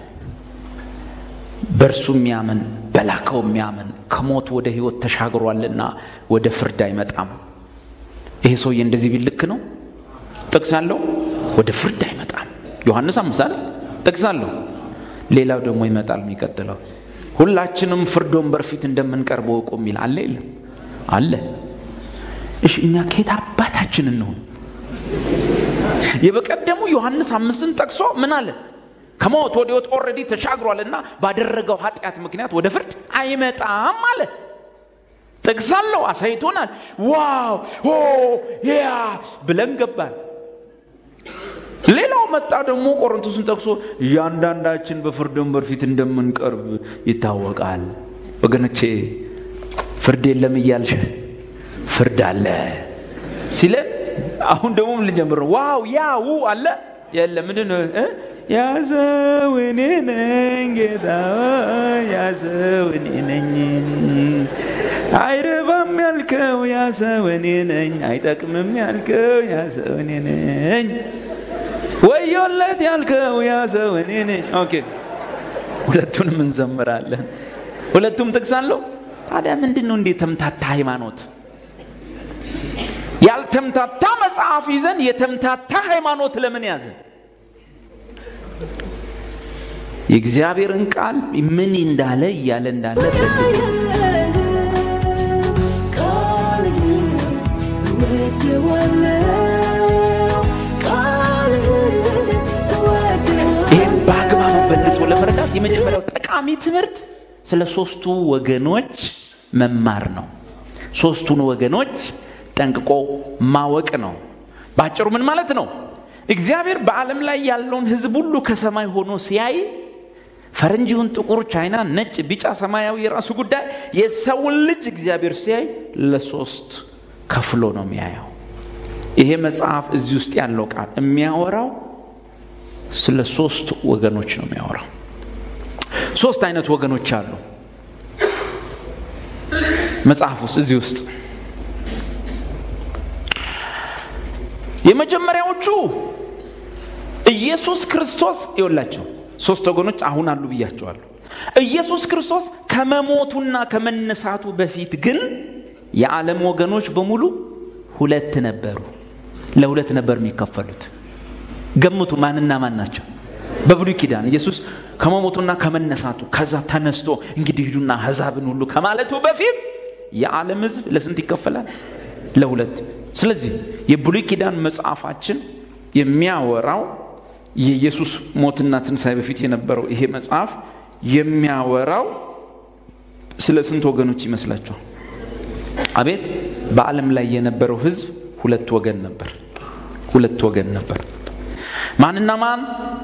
በእርሱ የሚያምን በላከው የሚያምን ከሞት ወደ ህይወት ተሻግሯልና ወደ ፍርድ አይመጣም ይሄ ሰውዬ እንደዚህ ቢል ልክ ነው ጥቅስ አለው ወደ ፍርድ አይመጣም ዮሐንስ አምሳል ጥቅስ አለው ሌላው ደግሞ ይመጣል የሚቀጥለው ሁላችንም ፍርድ ወንበር ፊት እንደምንቀርበው እውቁ የሚል አለ የለም አለ እሺ እኛ ከየት አባታችን እንሆን የበቀደሙ ዮሐንስ አምስትን ጠቅሶ ምን አለ ከሞት ወደ ህይወት ኦልሬዲ ተሻግሯልና ባደረገው ኃጢአት ምክንያት ወደ ፍርድ አይመጣም አለ ጥቅስ አለው አሳይቶናል ዋው ኦ ያ ብለን ገባን ሌላው መጣ ደግሞ ቆሮንቶስን ጠቅሶ እያንዳንዳችን በፍርድ ወንበር ፊት እንደምንቀርብ ይታወቃል ወገኖቼ ፍርድ የለም እያልሽ ፍርድ አለ ሲለን አሁን ደግሞ ምን ልጀምር ነው ዋው ያ ው አለ የለ ምንድን ነው እ? ያሰው እኔ ነኝ ጌታ ሆይ፣ ያሰው እኔ ነኝ አይረባም ያልከው ያሰው እኔ ነኝ አይጠቅምም ያልከው ያሰው እኔ ነኝ ወዮለት ያልከው ያሰው እኔ ነኝ ኦኬ ሁለቱንም እንዘምራለን ሁለቱም ጥቅስ አለው ታዲያ ምንድን ነው እንዴ ተምታታ ሃይማኖት ያልተምታታ መጽሐፍ ይዘን የተምታታ ሃይማኖት ለምን ያዘን የእግዚአብሔርን ቃል ምን እንዳለ እያለ እንዳለ ይህም በአግባቡ በልጦ ለመረዳት የመጀመሪያው ጠቃሚ ትምህርት ስለ ሶስቱ ወገኖች መማር ነው ሶስቱን ወገኖች ጠንቅቆ ማወቅ ነው በአጭሩ ምን ማለት ነው እግዚአብሔር በዓለም ላይ ያለውን ህዝብ ሁሉ ከሰማይ ሆኖ ሲያይ ፈረንጂውን ጥቁር ቻይና ነጭ ቢጫ ሰማያዊ የራሱ ጉዳይ የሰውን ልጅ እግዚአብሔር ሲያይ ለሶስት ከፍሎ ነው የሚያየው ይሄ መጽሐፍ እዚህ ውስጥ ያለው ቃል የሚያወራው ስለ ሶስት ወገኖች ነው የሚያወራው ሶስት አይነት ወገኖች አሉ መጽሐፍ ውስጥ እዚህ ውስጥ የመጀመሪያዎቹ ኢየሱስ ክርስቶስ ይወላቸው ሶስት ወገኖች አሁን አሉ ብያቸዋለሁ ኢየሱስ ክርስቶስ ከመሞቱና ከመነሳቱ በፊት ግን የዓለም ወገኖች በሙሉ ሁለት ነበሩ ለሁለት ነበር የሚከፈሉት ገምቱ ማንና ማን ናቸው በብሉይ ኪዳን ኢየሱስ ከመሞቱና ከመነሳቱ ከዛ ተነስቶ እንግዲህ ሂዱና አሕዛብን ሁሉ ከማለቱ በፊት የዓለም ህዝብ ለስንት ይከፈላል ለሁለት ስለዚህ የብሉይ ኪዳን መጽሐፋችን የሚያወራው የኢየሱስ ሞትና ትንሣኤ በፊት የነበረው ይሄ መጽሐፍ የሚያወራው ስለ ስንት ወገኖች ይመስላችኋል አቤት በዓለም ላይ የነበረው ህዝብ ሁለት ወገን ነበር ሁለት ወገን ነበር ማንና ማን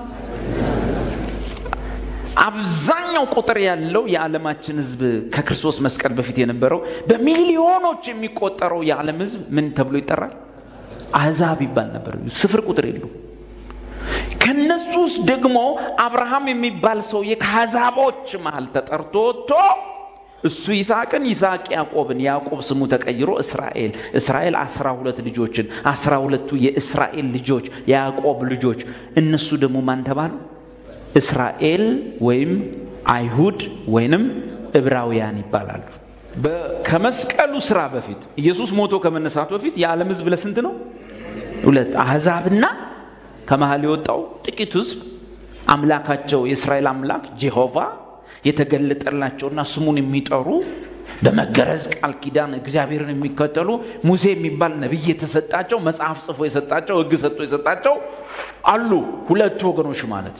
አብዛኛው ቁጥር ያለው የዓለማችን ህዝብ ከክርስቶስ መስቀል በፊት የነበረው በሚሊዮኖች የሚቆጠረው የዓለም ህዝብ ምን ተብሎ ይጠራል አህዛብ ይባል ነበር ስፍር ቁጥር የለው ከነሱ ውስጥ ደግሞ አብርሃም የሚባል ሰውዬ ከአሕዛቦች መሃል ተጠርቶ ወጥቶ እሱ ይስሐቅን ይስሐቅ ያዕቆብን ያዕቆብ ስሙ ተቀይሮ እስራኤል እስራኤል አስራ ሁለት ልጆችን አስራ ሁለቱ የእስራኤል ልጆች የያዕቆብ ልጆች እነሱ ደግሞ ማን ተባሉ እስራኤል ወይም አይሁድ ወይንም ዕብራውያን ይባላሉ በ- ከመስቀሉ ስራ በፊት ኢየሱስ ሞቶ ከመነሳቱ በፊት የዓለም ህዝብ ለስንት ነው ሁለት አሕዛብና ከመሃል የወጣው ጥቂት ህዝብ አምላካቸው የእስራኤል አምላክ ጄሆቫ የተገለጠላቸውና ስሙን የሚጠሩ በመገረዝ ቃል ኪዳን እግዚአብሔርን የሚከተሉ ሙሴ የሚባል ነቢይ የተሰጣቸው መጽሐፍ ጽፎ የሰጣቸው ህግ ሰጥቶ የሰጣቸው አሉ ሁለቱ ወገኖች ማለት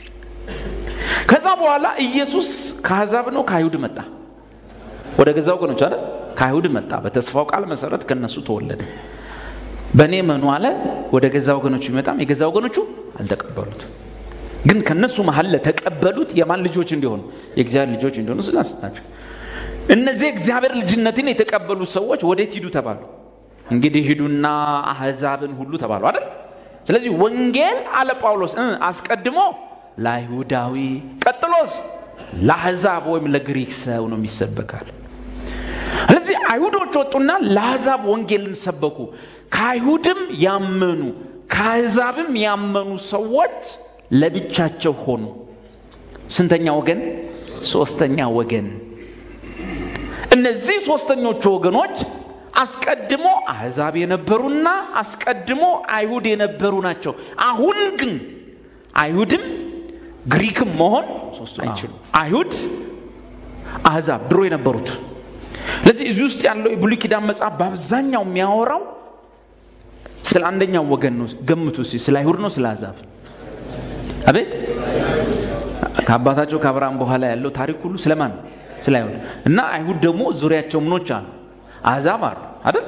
ከዛ በኋላ ኢየሱስ ከአሕዛብ ነው ከአይሁድ መጣ ወደ ገዛ ወገኖች አለ ከአይሁድ መጣ በተስፋው ቃል መሰረት ከነሱ ተወለደ በእኔ መኑ አለ ወደ ገዛ ወገኖቹ ቢመጣም የገዛ ወገኖቹ አልተቀበሉት ግን ከነሱ መሀል ለተቀበሉት የማን ልጆች እንዲሆኑ የእግዚአብሔር ልጆች እንዲሆኑ ስላስናቸው እነዚህ እግዚአብሔር ልጅነትን የተቀበሉ ሰዎች ወዴት ሂዱ ተባሉ እንግዲህ ሂዱና አሕዛብን ሁሉ ተባሉ አይደል ስለዚህ ወንጌል አለ ጳውሎስ እ አስቀድሞ ለአይሁዳዊ ቀጥሎስ ለአሕዛብ ወይም ለግሪክ ሰው ነው የሚሰበካል ስለዚህ አይሁዶች ወጡና ለአሕዛብ ወንጌልን ሰበኩ ከአይሁድም ያመኑ ከአሕዛብም ያመኑ ሰዎች ለብቻቸው ሆኑ ስንተኛ ወገን ሶስተኛ ወገን እነዚህ ሶስተኞቹ ወገኖች አስቀድሞ አሕዛብ የነበሩና አስቀድሞ አይሁድ የነበሩ ናቸው አሁን ግን አይሁድም ግሪክም መሆን አይችሉም አይሁድ አሕዛብ ድሮ የነበሩት ስለዚህ እዚህ ውስጥ ያለው የብሉይ ኪዳን መጽሐፍ በአብዛኛው የሚያወራው ስለ አንደኛው ወገን ነው ገምቱ እስኪ ስለ አይሁድ ነው ስለ አሕዛብ አቤት ከአባታቸው ከአብርሃም በኋላ ያለው ታሪክ ሁሉ ስለማን ነው ስለ አይሁድ እና አይሁድ ደግሞ ዙሪያቸው ምኖች አሉ አሕዛብ አሉ አይደል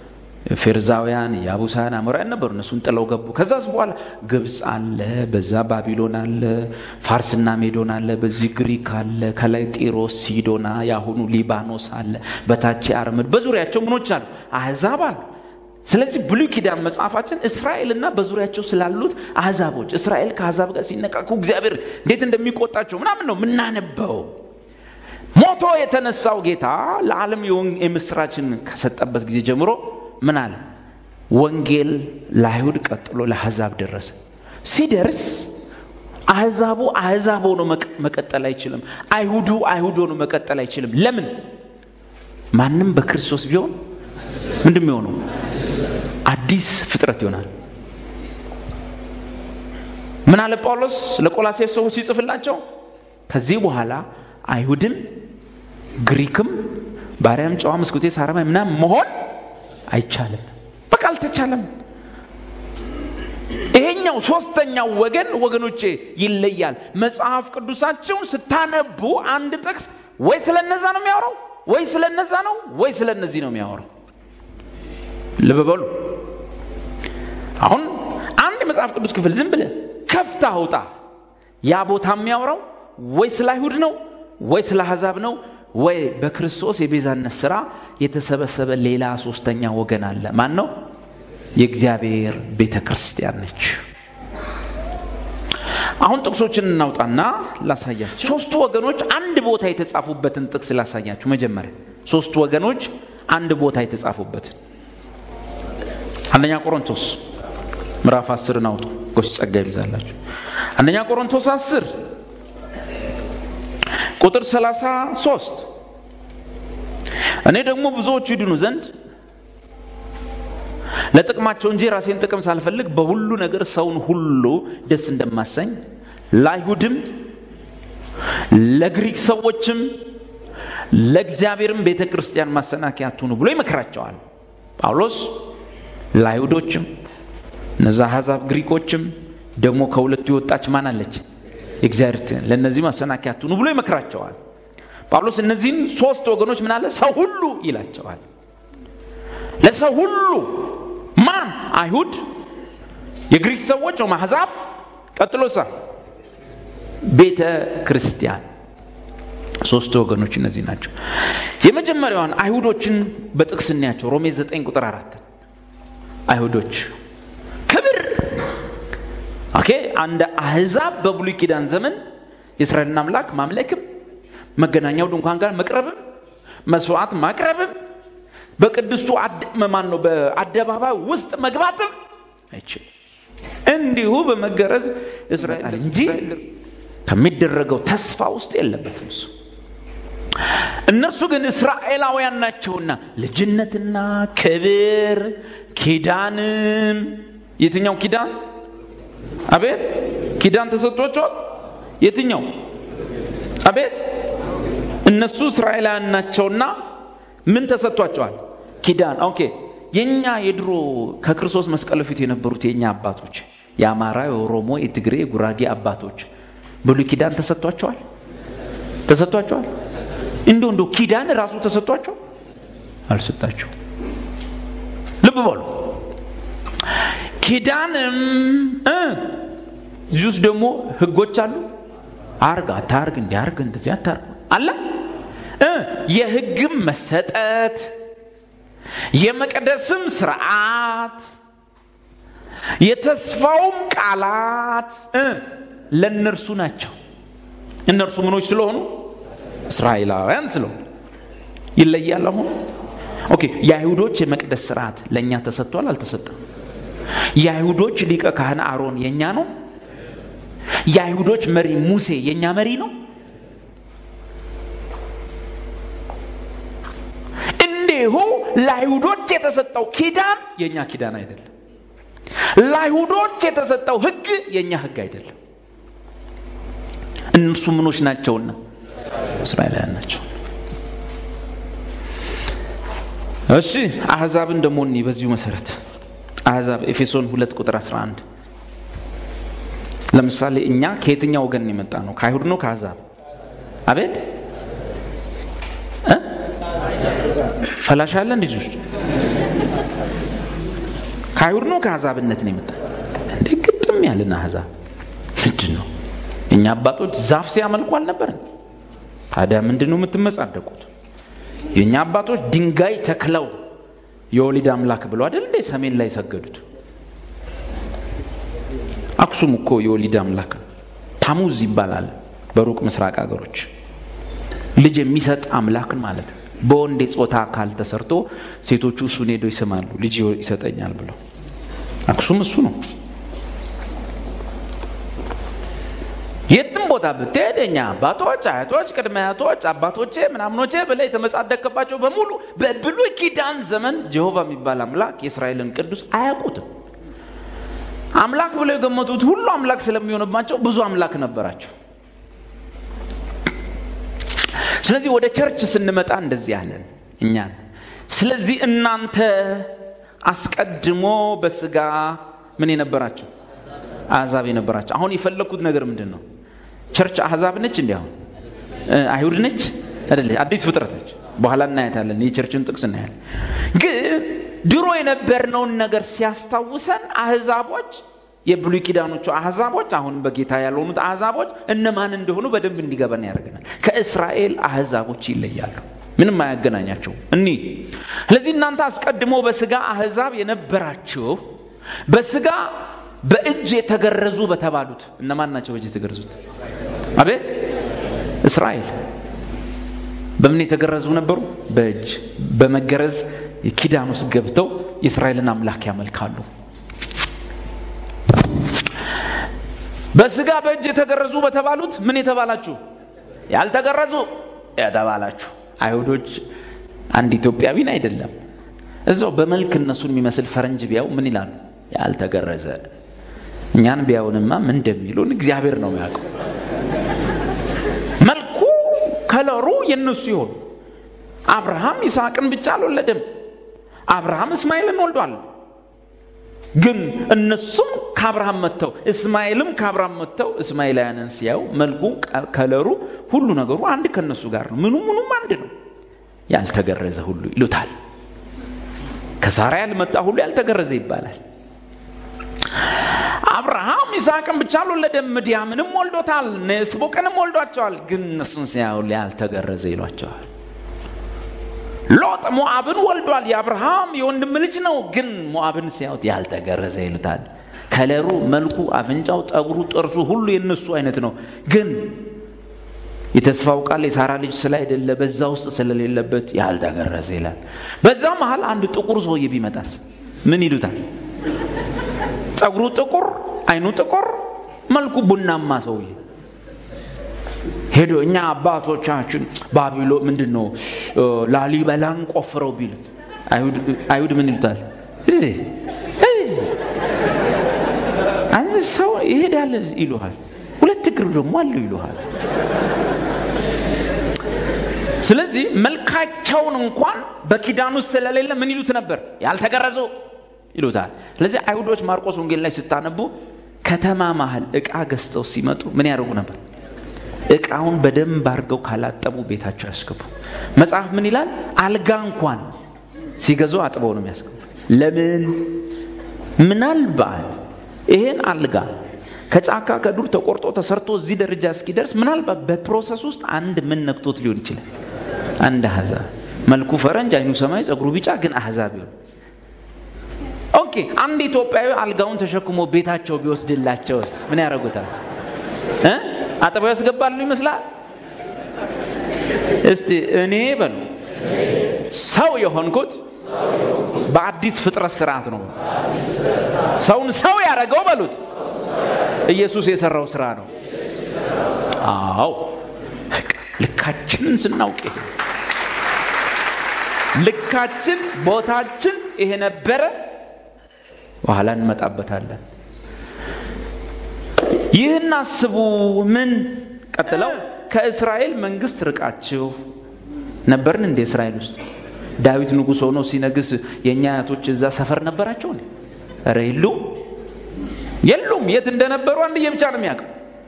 ፌርዛውያን የአቡሳውያን አሞራውያን ነበሩ እነሱን ጥለው ገቡ ከዛስ በኋላ ግብፅ አለ በዛ ባቢሎን አለ ፋርስና ሜዶን አለ በዚህ ግሪክ አለ ከላይ ጢሮስ ሲዶና የአሁኑ ሊባኖስ አለ በታች አርምድ በዙሪያቸው ምኖች አሉ አሕዛብ አሉ ስለዚህ ብሉይ ኪዳን መጽሐፋችን እስራኤልና በዙሪያቸው ስላሉት አሕዛቦች እስራኤል ከአሕዛብ ጋር ሲነቃቁ እግዚአብሔር እንዴት እንደሚቆጣቸው ምናምን ነው የምናነበው ሞቶ የተነሳው ጌታ ለዓለም የምስራችን ከሰጠበት ጊዜ ጀምሮ ምን አለ ወንጌል ለአይሁድ ቀጥሎ ለአሕዛብ ደረሰ ሲደርስ አሕዛቡ አሕዛብ ሆኖ መቀጠል አይችልም አይሁዱ አይሁድ ሆኖ መቀጠል አይችልም ለምን ማንም በክርስቶስ ቢሆን ምንድን የሚሆነው አዲስ ፍጥረት ይሆናል ምን አለ ጳውሎስ ለቆላሴስ ሰዎች ሲጽፍላቸው ከዚህ በኋላ አይሁድም ግሪክም ባሪያም ጨዋም እስኩቴ ሳረማይ ምናምን መሆን አይቻልም በቃ አልተቻለም ይሄኛው ሶስተኛው ወገን ወገኖቼ ይለያል መጽሐፍ ቅዱሳቸውን ስታነቡ አንድ ጥቅስ ወይ ስለ እነዛ ነው የሚያወራው ወይ ስለ እነዛ ነው ወይ ስለ እነዚህ ነው የሚያወራው ልብ በሉ አሁን አንድ የመጽሐፍ ቅዱስ ክፍል ዝም ብለ ከፍታ አውጣ ያ ቦታ የሚያወራው ወይ ስለ አይሁድ ነው ወይ ስለ አሕዛብ ነው ወይ በክርስቶስ የቤዛነት ስራ የተሰበሰበ ሌላ ሶስተኛ ወገን አለ ማን ነው የእግዚአብሔር ቤተ ክርስቲያን ነች አሁን ጥቅሶችን እናውጣና ላሳያችሁ ሶስቱ ወገኖች አንድ ቦታ የተጻፉበትን ጥቅስ ላሳያችሁ መጀመሪያ ሶስቱ ወገኖች አንድ ቦታ የተጻፉበትን አንደኛ ቆሮንቶስ ምዕራፍ አስርን አውጡ ጎስ ጸጋ ይብዛላችሁ አንደኛ ቆሮንቶስ አስር ቁጥር 33 እኔ ደግሞ ብዙዎቹ ይድኑ ዘንድ ለጥቅማቸው እንጂ ራሴን ጥቅም ሳልፈልግ በሁሉ ነገር ሰውን ሁሉ ደስ እንደማሰኝ ለአይሁድም ለግሪክ ሰዎችም ለእግዚአብሔርም ቤተ ክርስቲያን ማሰናከያ አትሁኑ ብሎ ይመክራቸዋል ጳውሎስ ለአይሁዶችም እነዛ አሕዛብ ግሪኮችም ደግሞ ከሁለቱ የወጣች ማን አለች የእግዚአብሔር ለእነዚህ ማሰናከያ አትሁኑ ብሎ ይመክራቸዋል ጳውሎስ እነዚህን ሶስት ወገኖች ምን አለ ሰው ሁሉ ይላቸዋል ለሰው ሁሉ ማን አይሁድ የግሪክ ሰዎች ወይም አሕዛብ ቀጥሎ ሳ ቤተ ክርስቲያን ሶስት ወገኖች እነዚህ ናቸው የመጀመሪያዋን አይሁዶችን በጥቅስ እናያቸው ሮሜ 9 ቁጥር አራት አይሁዶች ክብር ኦኬ አንድ አህዛብ በብሉይ ኪዳን ዘመን የእስራኤልን አምላክ ማምለክም መገናኛው ድንኳን ጋር መቅረብም መስዋዕት ማቅረብም በቅድስቱ ማን ነው በአደባባይ ውስጥ መግባትም አይችልም። እንዲሁ በመገረዝ እስራኤል እንጂ ከሚደረገው ተስፋ ውስጥ የለበትም እሱ። እነርሱ ግን እስራኤላውያን ናቸውና ልጅነትና ክብር ኪዳንም የትኛው ኪዳን አቤት ኪዳን ተሰጥቷቸዋል የትኛው አቤት እነሱ እስራኤላውያን ናቸውና ምን ተሰጥቷቸዋል ኪዳን ኦኬ የኛ የድሮ ከክርስቶስ መስቀል በፊት የነበሩት የኛ አባቶች የአማራ የኦሮሞ የትግሬ የጉራጌ አባቶች ብሉይ ኪዳን ተሰጥቷቸዋል ተሰጥቷቸዋል እንዲሁ እንዲሁ ኪዳን ራሱ ተሰጥቷቸው አልሰጣቸው ልብ በሉ ኪዳንም እዚህ ውስጥ ደግሞ ህጎች አሉ አርግ አታርግ እንዲያርግ እንደዚህ አታርግ አለ የህግም መሰጠት የመቅደስም ስርዓት የተስፋውም ቃላት ለእነርሱ ናቸው እነርሱ ምኖች ስለሆኑ እስራኤላውያን ስለሆኑ ይለያል አሁን ኦኬ የአይሁዶች የመቅደስ ስርዓት ለእኛ ተሰጥቷል አልተሰጠም የአይሁዶች ሊቀ ካህን አሮን የእኛ ነው የአይሁዶች መሪ ሙሴ የእኛ መሪ ነው እንዲሁ ለአይሁዶች የተሰጠው ኪዳን የእኛ ኪዳን አይደለም ለአይሁዶች የተሰጠው ህግ የእኛ ህግ አይደለም እነሱ ምኖች ናቸውና እስራኤላውያን ናቸው እሺ አሕዛብን ደግሞ እኒ በዚሁ መሰረት አሕዛብ ኤፌሶን ሁለት ቁጥር 11 ለምሳሌ እኛ ከየትኛው ወገን የመጣ ነው ከአይሁድ ነው ከአሕዛብ አቤት ፈላሻ አለ እንደዚህ ውስጥ ከአይሁድ ነው ከአሕዛብነት ነው የመጣ እንዴ ግጥም ያለን አሕዛብ ምንድን ነው እኛ አባቶች ዛፍ ሲያመልኩ አልነበርን ታዲያ ምንድን ነው የምትመጻደቁት የእኛ አባቶች ድንጋይ ተክለው የወሊድ አምላክ ብለው አይደል እንዴ ሰሜን ላይ ሰገዱት አክሱም እኮ የወሊድ አምላክ ነው ታሙዝ ይባላል በሩቅ ምስራቅ ሀገሮች ልጅ የሚሰጥ አምላክ ማለት ነው በወንድ ጾታ አካል ተሰርቶ ሴቶቹ እሱን ሄዶ ይስማሉ ልጅ ይሰጠኛል ብለው አክሱም እሱ ነው የትም ቦታ ብትሄድ የኛ አባቶች አያቶች ቅድመ አያቶች አባቶቼ ምናምኖቼ ብለ የተመጻደቅባቸው በሙሉ በብሉይ ኪዳን ዘመን ጀሆቫ የሚባል አምላክ የእስራኤልን ቅዱስ አያውቁትም አምላክ ብለው የገመቱት ሁሉ አምላክ ስለሚሆንባቸው ብዙ አምላክ ነበራቸው ስለዚህ ወደ ቸርች ስንመጣ እንደዚህ ያለን እኛን ስለዚህ እናንተ አስቀድሞ በስጋ ምን የነበራቸው አሕዛብ የነበራቸው አሁን የፈለግኩት ነገር ምንድን ነው ቸርች አሕዛብ ነች እንዲ አሁን አይሁድ ነች አይደለች አዲስ ፍጥረት ነች በኋላ እናያታለን የቸርችን ጥቅስ እናያለን ግን ድሮ የነበርነውን ነገር ሲያስታውሰን አሕዛቦች የብሉይ ኪዳኖቹ አሕዛቦች አሁን በጌታ ያልሆኑት አሕዛቦች እነማን እንደሆኑ በደንብ እንዲገባን ያደርገናል ከእስራኤል አሕዛቦች ይለያሉ ምንም አያገናኛቸው እኒ ስለዚህ እናንተ አስቀድሞ በስጋ አሕዛብ የነበራችሁ በስጋ በእጅ የተገረዙ በተባሉት እነማን ናቸው በእጅ የተገረዙት አቤት እስራኤል በምን የተገረዙ ነበሩ በእጅ በመገረዝ ኪዳን ውስጥ ገብተው የእስራኤልን አምላክ ያመልካሉ በስጋ በእጅ የተገረዙ በተባሉት ምን የተባላችሁ ያልተገረዙ የተባላችሁ አይሁዶች አንድ ኢትዮጵያዊን አይደለም እዛው በመልክ እነሱን የሚመስል ፈረንጅ ቢያው ምን ይላሉ ያልተገረዘ እኛን ቢያውንማ ምን እንደሚሉን እግዚአብሔር ነው የሚያውቀው መልኩ ከለሩ የነሱ ይሆን አብርሃም ይስሐቅን ብቻ አልወለደም አብርሃም እስማኤልን ወልዷል ግን እነሱም ከአብርሃም መጥተው እስማኤልም ከአብርሃም መጥተው እስማኤላውያንን ሲያዩ መልኩ ከለሩ ሁሉ ነገሩ አንድ ከነሱ ጋር ነው ምኑ ምኑም አንድ ነው ያልተገረዘ ሁሉ ይሉታል ከሳራ ያልመጣ ሁሉ ያልተገረዘ ይባላል አብርሃም ይስሐቅን ብቻ አልወለደም ምድያምንም ወልዶታል ስቦቅንም ወልዷቸዋል ግን እነሱን ሲያዩ ያልተገረዘ ይሏቸዋል ሎጥ ሞአብን ወልዷል የአብርሃም የወንድም ልጅ ነው ግን ሞአብን ሲያዩት ያልተገረዘ ይሉታል ከለሩ፣ መልኩ፣ አፍንጫው፣ ጠጉሩ፣ ጥርሱ ሁሉ የነሱ አይነት ነው። ግን የተስፋው ቃል የሳራ ልጅ ስላይደለ በዛ ውስጥ ስለሌለበት ያልተገረዘ ይላል። በዛ መሀል አንድ ጥቁር ሰውዬ ቢመጣስ ምን ይሉታል? ጸጉሩ ጥቁር፣ አይኑ ጥቁር፣ መልኩ ቡናማ ሰውዬ ሄዶ እኛ አባቶቻችን ባቢሎ ምንድን ነው ላሊበላን ቆፍረው ቢሉት አይሁድ ምን ይሉታል? እዚህ እዚህ አንድ ሰው ይሄዳል ይሉሃል። ሁለት እግር ደግሞ አለው ይሉሃል። ስለዚህ መልካቸውን እንኳን በኪዳን ውስጥ ስለሌለ ምን ይሉት ነበር? ያልተገረዙ ይሉታል። ስለዚህ አይሁዶች ማርቆስ ወንጌል ላይ ስታነቡ ከተማ መሀል እቃ ገዝተው ሲመጡ ምን ያደርጉ ነበር? እቃውን በደንብ አድርገው ካላጠቡ ቤታቸው ያስገቡ። መጽሐፍ ምን ይላል? አልጋ እንኳን ሲገዙ አጥበው ነው የሚያስገቡ። ለምን? ምናልባት ይሄን አልጋ ከጫካ ከዱር ተቆርጦ ተሰርቶ እዚህ ደረጃ እስኪደርስ ምናልባት በፕሮሰስ ውስጥ አንድ ምን ነክቶት ሊሆን ይችላል። አንድ አሕዛብ መልኩ ፈረንጅ፣ አይኑ ሰማይ፣ ጸጉሩ ቢጫ ግን አሕዛብ ይሆን። ኦኬ አንድ ኢትዮጵያዊ አልጋውን ተሸክሞ ቤታቸው ቢወስድላቸውስ ምን ያደርጉታል? እ አጥበው ያስገባሉ ይመስላል። እስቲ እኔ በሉ ሰው የሆንኩት በአዲስ ፍጥረት ስርዓት ነው። ሰውን ሰው ያደረገው በሉት ኢየሱስ የሰራው ስራ ነው። አዎ ልካችንን ስናውቅ ይሄ ልካችን ቦታችን ይሄ ነበረ። በኋላ እንመጣበታለን። ይህን አስቡ። ምን ቀጥለው ከእስራኤል መንግስት ርቃችሁ ነበርን እንደ እስራኤል ውስጥ ዳዊት ንጉሥ ሆኖ ሲነግስ የእኛ አያቶች እዛ ሰፈር ነበራቸው? ኧረ የሉ የሉም። የት እንደነበሩ አንድዬ ብቻ ነው የሚያውቀው።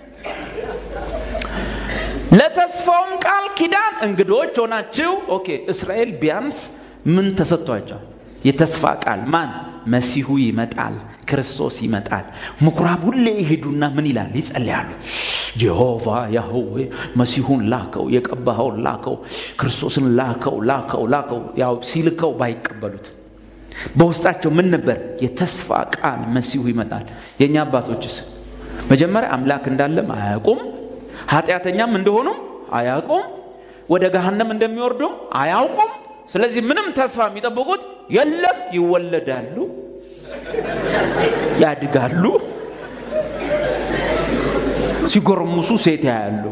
ለተስፋውም ቃል ኪዳን እንግዶች ሆናችሁ። ኦኬ እስራኤል ቢያንስ ምን ተሰጥቷቸዋል? የተስፋ ቃል ማን? መሲሁ ይመጣል፣ ክርስቶስ ይመጣል። ምኩራብ ሁሌ ይሄዱና ምን ይላል? ይጸልያሉ። ጀሆቫ ያህዌ መሲሁን ላከው፣ የቀባኸውን ላከው፣ ክርስቶስን ላከው፣ ላከው፣ ላከው። ያው ሲልከው ባይቀበሉት በውስጣቸው ምን ነበር? የተስፋ ቃል መሲሁ ይመጣል። የእኛ አባቶችስ መጀመሪያ አምላክ እንዳለም አያውቁም፣ ኃጢአተኛም እንደሆኑም አያውቁም፣ ወደ ገሃነም እንደሚወርዱም አያውቁም። ስለዚህ ምንም ተስፋ የሚጠብቁት የለም። ይወለዳሉ፣ ያድጋሉ፣ ሲጎርሙሱ ሴት ያያሉ።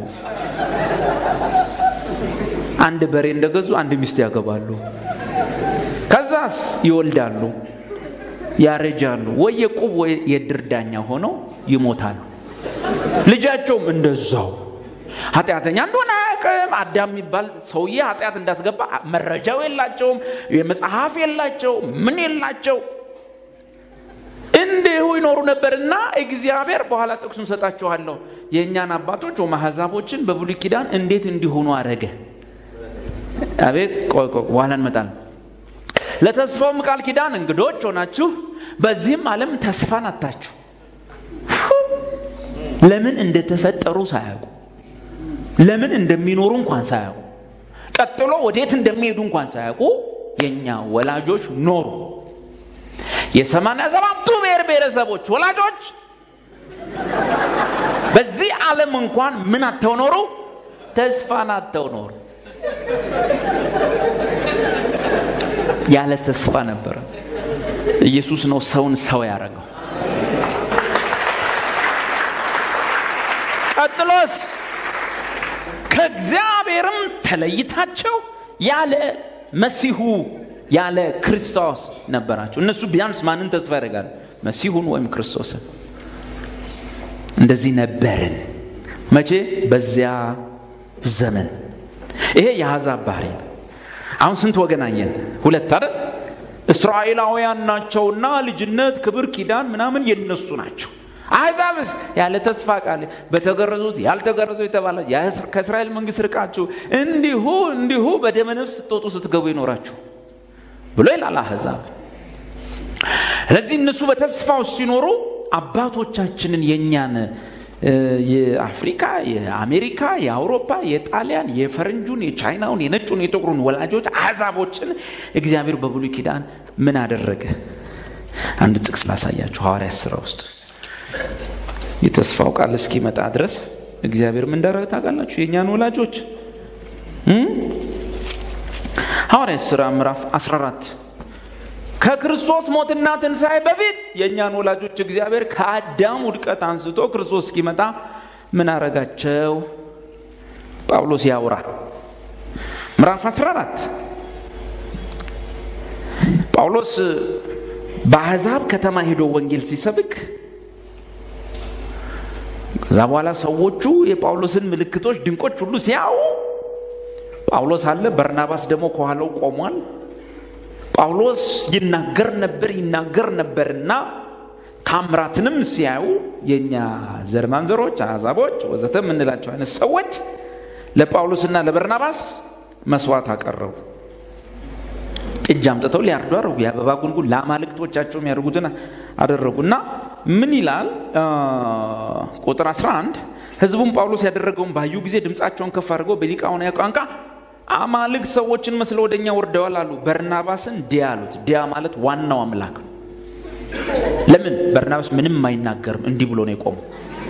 አንድ በሬ እንደገዙ አንድ ሚስት ያገባሉ። ከዛስ ይወልዳሉ፣ ያረጃሉ፣ ወይ የቁብ ወይ የድር ዳኛ ሆነው ይሞታሉ። ልጃቸውም እንደዛው ኃጢአተኛ እንደሆነ አያውቅም። አዳም የሚባል ሰውዬ ኃጢአት እንዳስገባ መረጃው የላቸውም፣ የመጽሐፍ የላቸው፣ ምን የላቸው። እንዲሁ ይኖሩ ነበርና እግዚአብሔር በኋላ ጥቅሱን ሰጣችኋለሁ። የእኛን አባቶች ወይም አሕዛቦችን በብሉይ ኪዳን እንዴት እንዲሆኑ አረገ። አቤት ቆይ ቆይ፣ በኋላ እንመጣለን። ለተስፋውም ቃል ኪዳን እንግዶች ሆናችሁ በዚህም ዓለም ተስፋን አታችሁ ለምን እንደተፈጠሩ ሳያውቁ ለምን እንደሚኖሩ እንኳን ሳያውቁ ቀጥሎ ወዴት እንደሚሄዱ እንኳን ሳያውቁ የእኛ ወላጆች ኖሩ። የሰማንያ ሰባቱ ብሔር ብሔረሰቦች ወላጆች በዚህ ዓለም እንኳን ምን አተው ኖሩ? ተስፋን አተው ኖሩ። ያለ ተስፋ ነበረ። ኢየሱስ ነው ሰውን ሰው ያደረገው። ቀጥሎስ ከእግዚአብሔርም ተለይታቸው ያለ መሲሁ ያለ ክርስቶስ ነበራቸው። እነሱ ቢያንስ ማንን ተስፋ ያደርጋሉ? መሲሁን ወይም ክርስቶስን። እንደዚህ ነበርን። መቼ? በዚያ ዘመን። ይሄ የአሕዛብ ባህሪ ነው። አሁን ስንት ወገን አየን? ሁለት አይደል? እስራኤላውያን ናቸውና ልጅነት፣ ክብር፣ ኪዳን ምናምን የነሱ ናቸው። አሕዛብ ያለ ተስፋ ቃል በተገረዙት ያልተገረዙ የተባለ ከእስራኤል መንግስት ርቃችሁ እንዲሁ እንዲሁ በደመ ነፍስ ስትወጡ ስትገቡ ይኖራችሁ ብሎ ይላል አሕዛብ። ስለዚህ እነሱ በተስፋው ሲኖሩ አባቶቻችንን የእኛን የአፍሪካ፣ የአሜሪካ፣ የአውሮፓ፣ የጣሊያን፣ የፈረንጁን፣ የቻይናውን፣ የነጩን፣ የጥቁሩን ወላጆች አሕዛቦችን እግዚአብሔር በብሉይ ኪዳን ምን አደረገ? አንድ ጥቅስ ላሳያችሁ። ሐዋርያት ሥራ ውስጥ የተስፋው ቃል እስኪመጣ ድረስ እግዚአብሔር ምን እንዳደረገ ታውቃላችሁ? የእኛን ወላጆች ሐዋርያት ሥራ ምዕራፍ 14 ከክርስቶስ ሞትና ትንሣኤ በፊት የእኛን ወላጆች እግዚአብሔር ከአዳም ውድቀት አንስቶ ክርስቶስ እስኪመጣ ምን አረጋቸው? ጳውሎስ ያውራ ምዕራፍ 14 ጳውሎስ በአሕዛብ ከተማ ሄዶ ወንጌል ሲሰብክ ከዛ በኋላ ሰዎቹ የጳውሎስን ምልክቶች ድንቆች ሁሉ ሲያዩ ጳውሎስ አለ፣ በርናባስ ደግሞ ከኋላው ቆሟል። ጳውሎስ ይናገር ነበር ይናገር ነበርና ታምራትንም ሲያዩ የእኛ ዘር ማንዘሮች አሕዛቦች ወዘተ የምንላቸው አይነት ሰዎች ለጳውሎስና ለበርናባስ መስዋዕት አቀረቡ። ጥጃ አምጥተው ሊያርዱ አደረጉ። የአበባ ጉንጉን ለአማልክቶቻቸው የሚያደርጉትን አደረጉና ምን ይላል ቁጥር 11 ሕዝቡም ጳውሎስ ያደረገውን ባዩ ጊዜ ድምፃቸውን ከፍ አድርገው በሊቃኦናዊ ቋንቋ አማልክት ሰዎችን መስለው ወደ እኛ ወርደዋል አሉ። በርናባስን ዲያ አሉት። ዲያ ማለት ዋናው አምላክ ነው። ለምን በርናባስ ምንም አይናገርም፣ እንዲህ ብሎ ነው የቆመው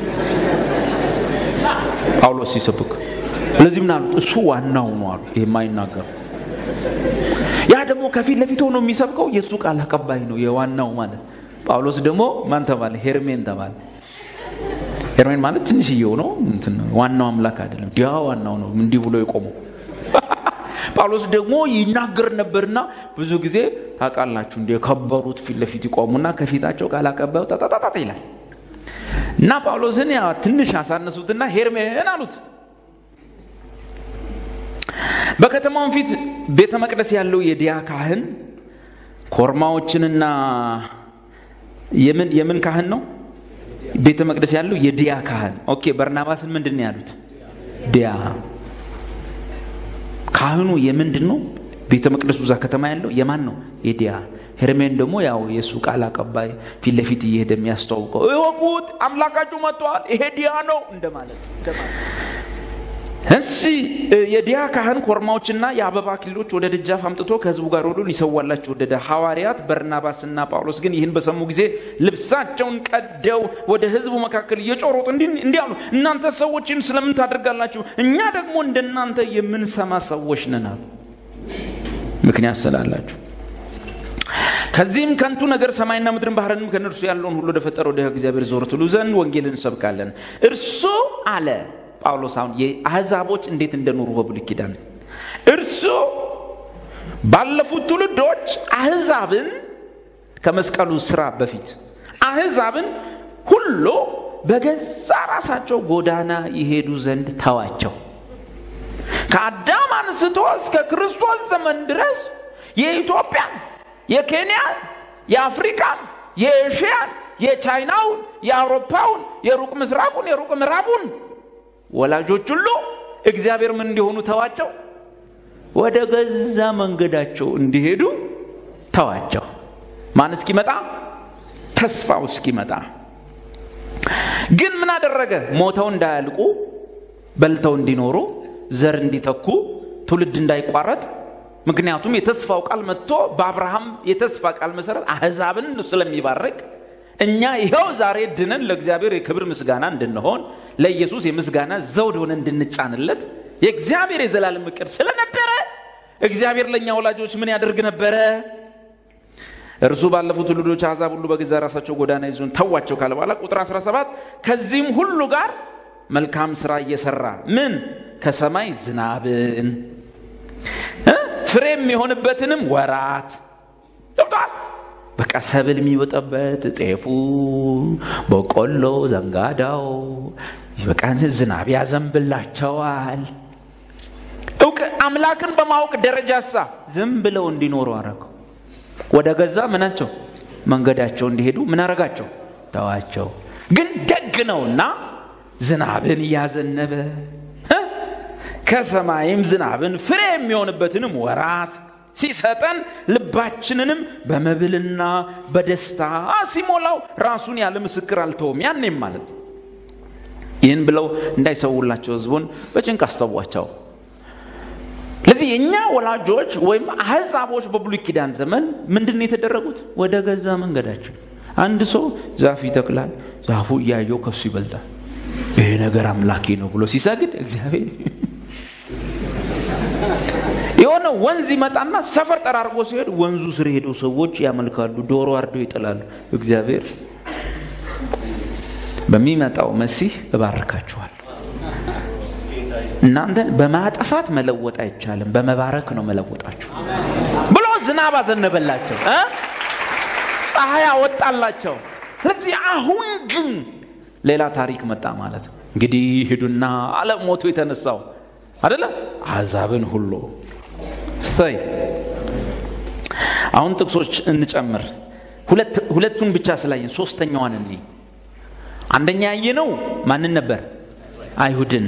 ጳውሎስ ሲሰብክ። ስለዚህ ምን አሉት? እሱ ዋናው ነው አሉ። ይህ የማይናገር ያ ደግሞ ከፊት ለፊት ሆኖ የሚሰብከው የእሱ ቃል አቀባይ ነው፣ የዋናው ማለት ጳውሎስ ደግሞ ማን ተባለ? ሄርሜን ተባለ። ሄርሜን ማለት ትንሽዬው ነው፣ ዋናው አምላክ አይደለም። ዲያ ዋናው ነው፣ እንዲህ ብሎ የቆመው ጳውሎስ ደግሞ ይናገር ነበርና ብዙ ጊዜ ታውቃላችሁ እንደ የከበሩት ፊት ለፊት ይቆሙና ከፊታቸው ቃል አቀባዩ ጠጣጣጣ ይላል እና ጳውሎስን ያ ትንሽ አሳነሱትና ሄርሜን አሉት። በከተማውን ፊት ቤተ መቅደስ ያለው የዲያ ካህን ኮርማዎችንና የምን የምን ካህን ነው? ቤተ መቅደስ ያለው የዲያ ካህን። ኦኬ በርናባስን ምንድን ነው ያሉት? ዲያ ካህኑ የምንድን ነው? ቤተ መቅደሱ እዛ ከተማ ያለው የማን ነው? የዲያ ሄርሜን ደግሞ ያው የእሱ ቃል አቀባይ ፊት ለፊት እየሄደ የሚያስተዋውቀው እወቁት፣ አምላካችሁ መጥተዋል፣ ይሄ ዲያ ነው እንደማለት እንሲ የዲያ ካህን ኮርማዎችና የአበባ አክሊሎች ወደ ደጃፍ አምጥቶ ከህዝቡ ጋር ሁሉ ሊሰዋላቸው ወደደ። ሐዋርያት በርናባስና ጳውሎስ ግን ይህን በሰሙ ጊዜ ልብሳቸውን ቀደው ወደ ህዝቡ መካከል እየጮሮጡ እንዲህ አሉ፣ እናንተ ሰዎች ይህን ስለምን ታደርጋላችሁ? እኛ ደግሞ እንደናንተ የምንሰማ ሰዎች ነን አሉ። ምክንያት ስላላችሁ ከዚህም ከንቱ ነገር ሰማይና ምድርን ባህርንም ከነርሱ ያለውን ሁሉ ወደፈጠረ ወደ እግዚአብሔር ዞር ትሉ ዘንድ ወንጌልን እንሰብካለን። እርሱ አለ ጳውሎስ አሁን የአሕዛቦች እንዴት እንደኖሩ በብሉይ ኪዳን እርሱ ባለፉት ትውልዶች አሕዛብን ከመስቀሉ ስራ በፊት አሕዛብን ሁሉ በገዛ ራሳቸው ጎዳና ይሄዱ ዘንድ ተዋቸው። ከአዳም አንስቶ እስከ ክርስቶስ ዘመን ድረስ የኢትዮጵያን፣ የኬንያን፣ የአፍሪካን፣ የኤሽያን፣ የቻይናውን፣ የአውሮፓውን፣ የሩቅ ምስራቁን፣ የሩቅ ምዕራቡን ወላጆች ሁሉ እግዚአብሔር ምን እንዲሆኑ ተዋቸው፣ ወደ ገዛ መንገዳቸው እንዲሄዱ ተዋቸው። ማን እስኪመጣ? ተስፋው እስኪመጣ። ግን ምን አደረገ? ሞተው እንዳያልቁ፣ በልተው እንዲኖሩ፣ ዘር እንዲተኩ፣ ትውልድ እንዳይቋረጥ። ምክንያቱም የተስፋው ቃል መጥቶ በአብርሃም የተስፋ ቃል መሰረት አሕዛብን ስለሚባርክ እኛ ይኸው ዛሬ ድነን ለእግዚአብሔር የክብር ምስጋና እንድንሆን ለኢየሱስ የምስጋና ዘውድ ሆነ እንድንጫንለት የእግዚአብሔር የዘላለም እቅድ ስለነበረ እግዚአብሔር ለእኛ ወላጆች ምን ያደርግ ነበረ? እርሱ ባለፉት ትውልዶች አሕዛብ ሁሉ በገዛ ራሳቸው ጎዳና ይዞን ተዋቸው ካለ በኋላ ቁጥር 17 ከዚህም ሁሉ ጋር መልካም ስራ እየሰራ ምን ከሰማይ ዝናብን ፍሬ የሚሆንበትንም ወራት ገብቷል። በቃ ሰብል የሚወጣበት ጤፉ፣ በቆሎ፣ ዘንጋዳው በቃ ዝናብ ያዘንብላቸዋል። እውቅ አምላክን በማወቅ ደረጃ ሳ ዝም ብለው እንዲኖሩ አረገው። ወደ ገዛ ምናቸው መንገዳቸው እንዲሄዱ ምን አረጋቸው? ተዋቸው። ግን ደግ ነውና ዝናብን እያዘነበ ከሰማይም ዝናብን ፍሬ የሚሆንበትንም ወራት ሲሰጠን ልባችንንም በመብልና በደስታ ሲሞላው ራሱን ያለ ምስክር አልተውም። ያኔም ማለት ይህን ብለው እንዳይሰውላቸው ህዝቡን በጭንቅ አስተዋቸው። ስለዚህ የእኛ ወላጆች ወይም አህዛቦች በብሉይ ኪዳን ዘመን ምንድን ነው የተደረጉት? ወደ ገዛ መንገዳቸው። አንድ ሰው ዛፍ ይተክላል፣ ዛፉ እያየው ከሱ ይበልጣል። ይሄ ነገር አምላኬ ነው ብሎ ሲሰግድ እግዚአብሔር የሆነ ወንዝ ይመጣና ሰፈር ጠራርጎ ሲሄድ ወንዙ ስር ሄደው ሰዎች ያመልካሉ፣ ዶሮ አርደው ይጥላሉ። እግዚአብሔር በሚመጣው መሲህ እባርካችኋል። እናንተን በማጥፋት መለወጥ አይቻልም፣ በመባረክ ነው መለወጣችሁ ብሎ ዝናብ አዘነበላቸው እ ፀሐይ አወጣላቸው። ስለዚህ አሁን ግን ሌላ ታሪክ መጣ ማለት ነው። እንግዲህ ሂዱና ዓለም ሞቶ የተነሳው አደለ አሕዛብን ሁሉ እሰይ። አሁን ጥቅሶች እንጨምር። ሁለቱን ብቻ ስላየን ሶስተኛዋን እኔ አንደኛ ያየነው ማንን ነበር? አይሁድን።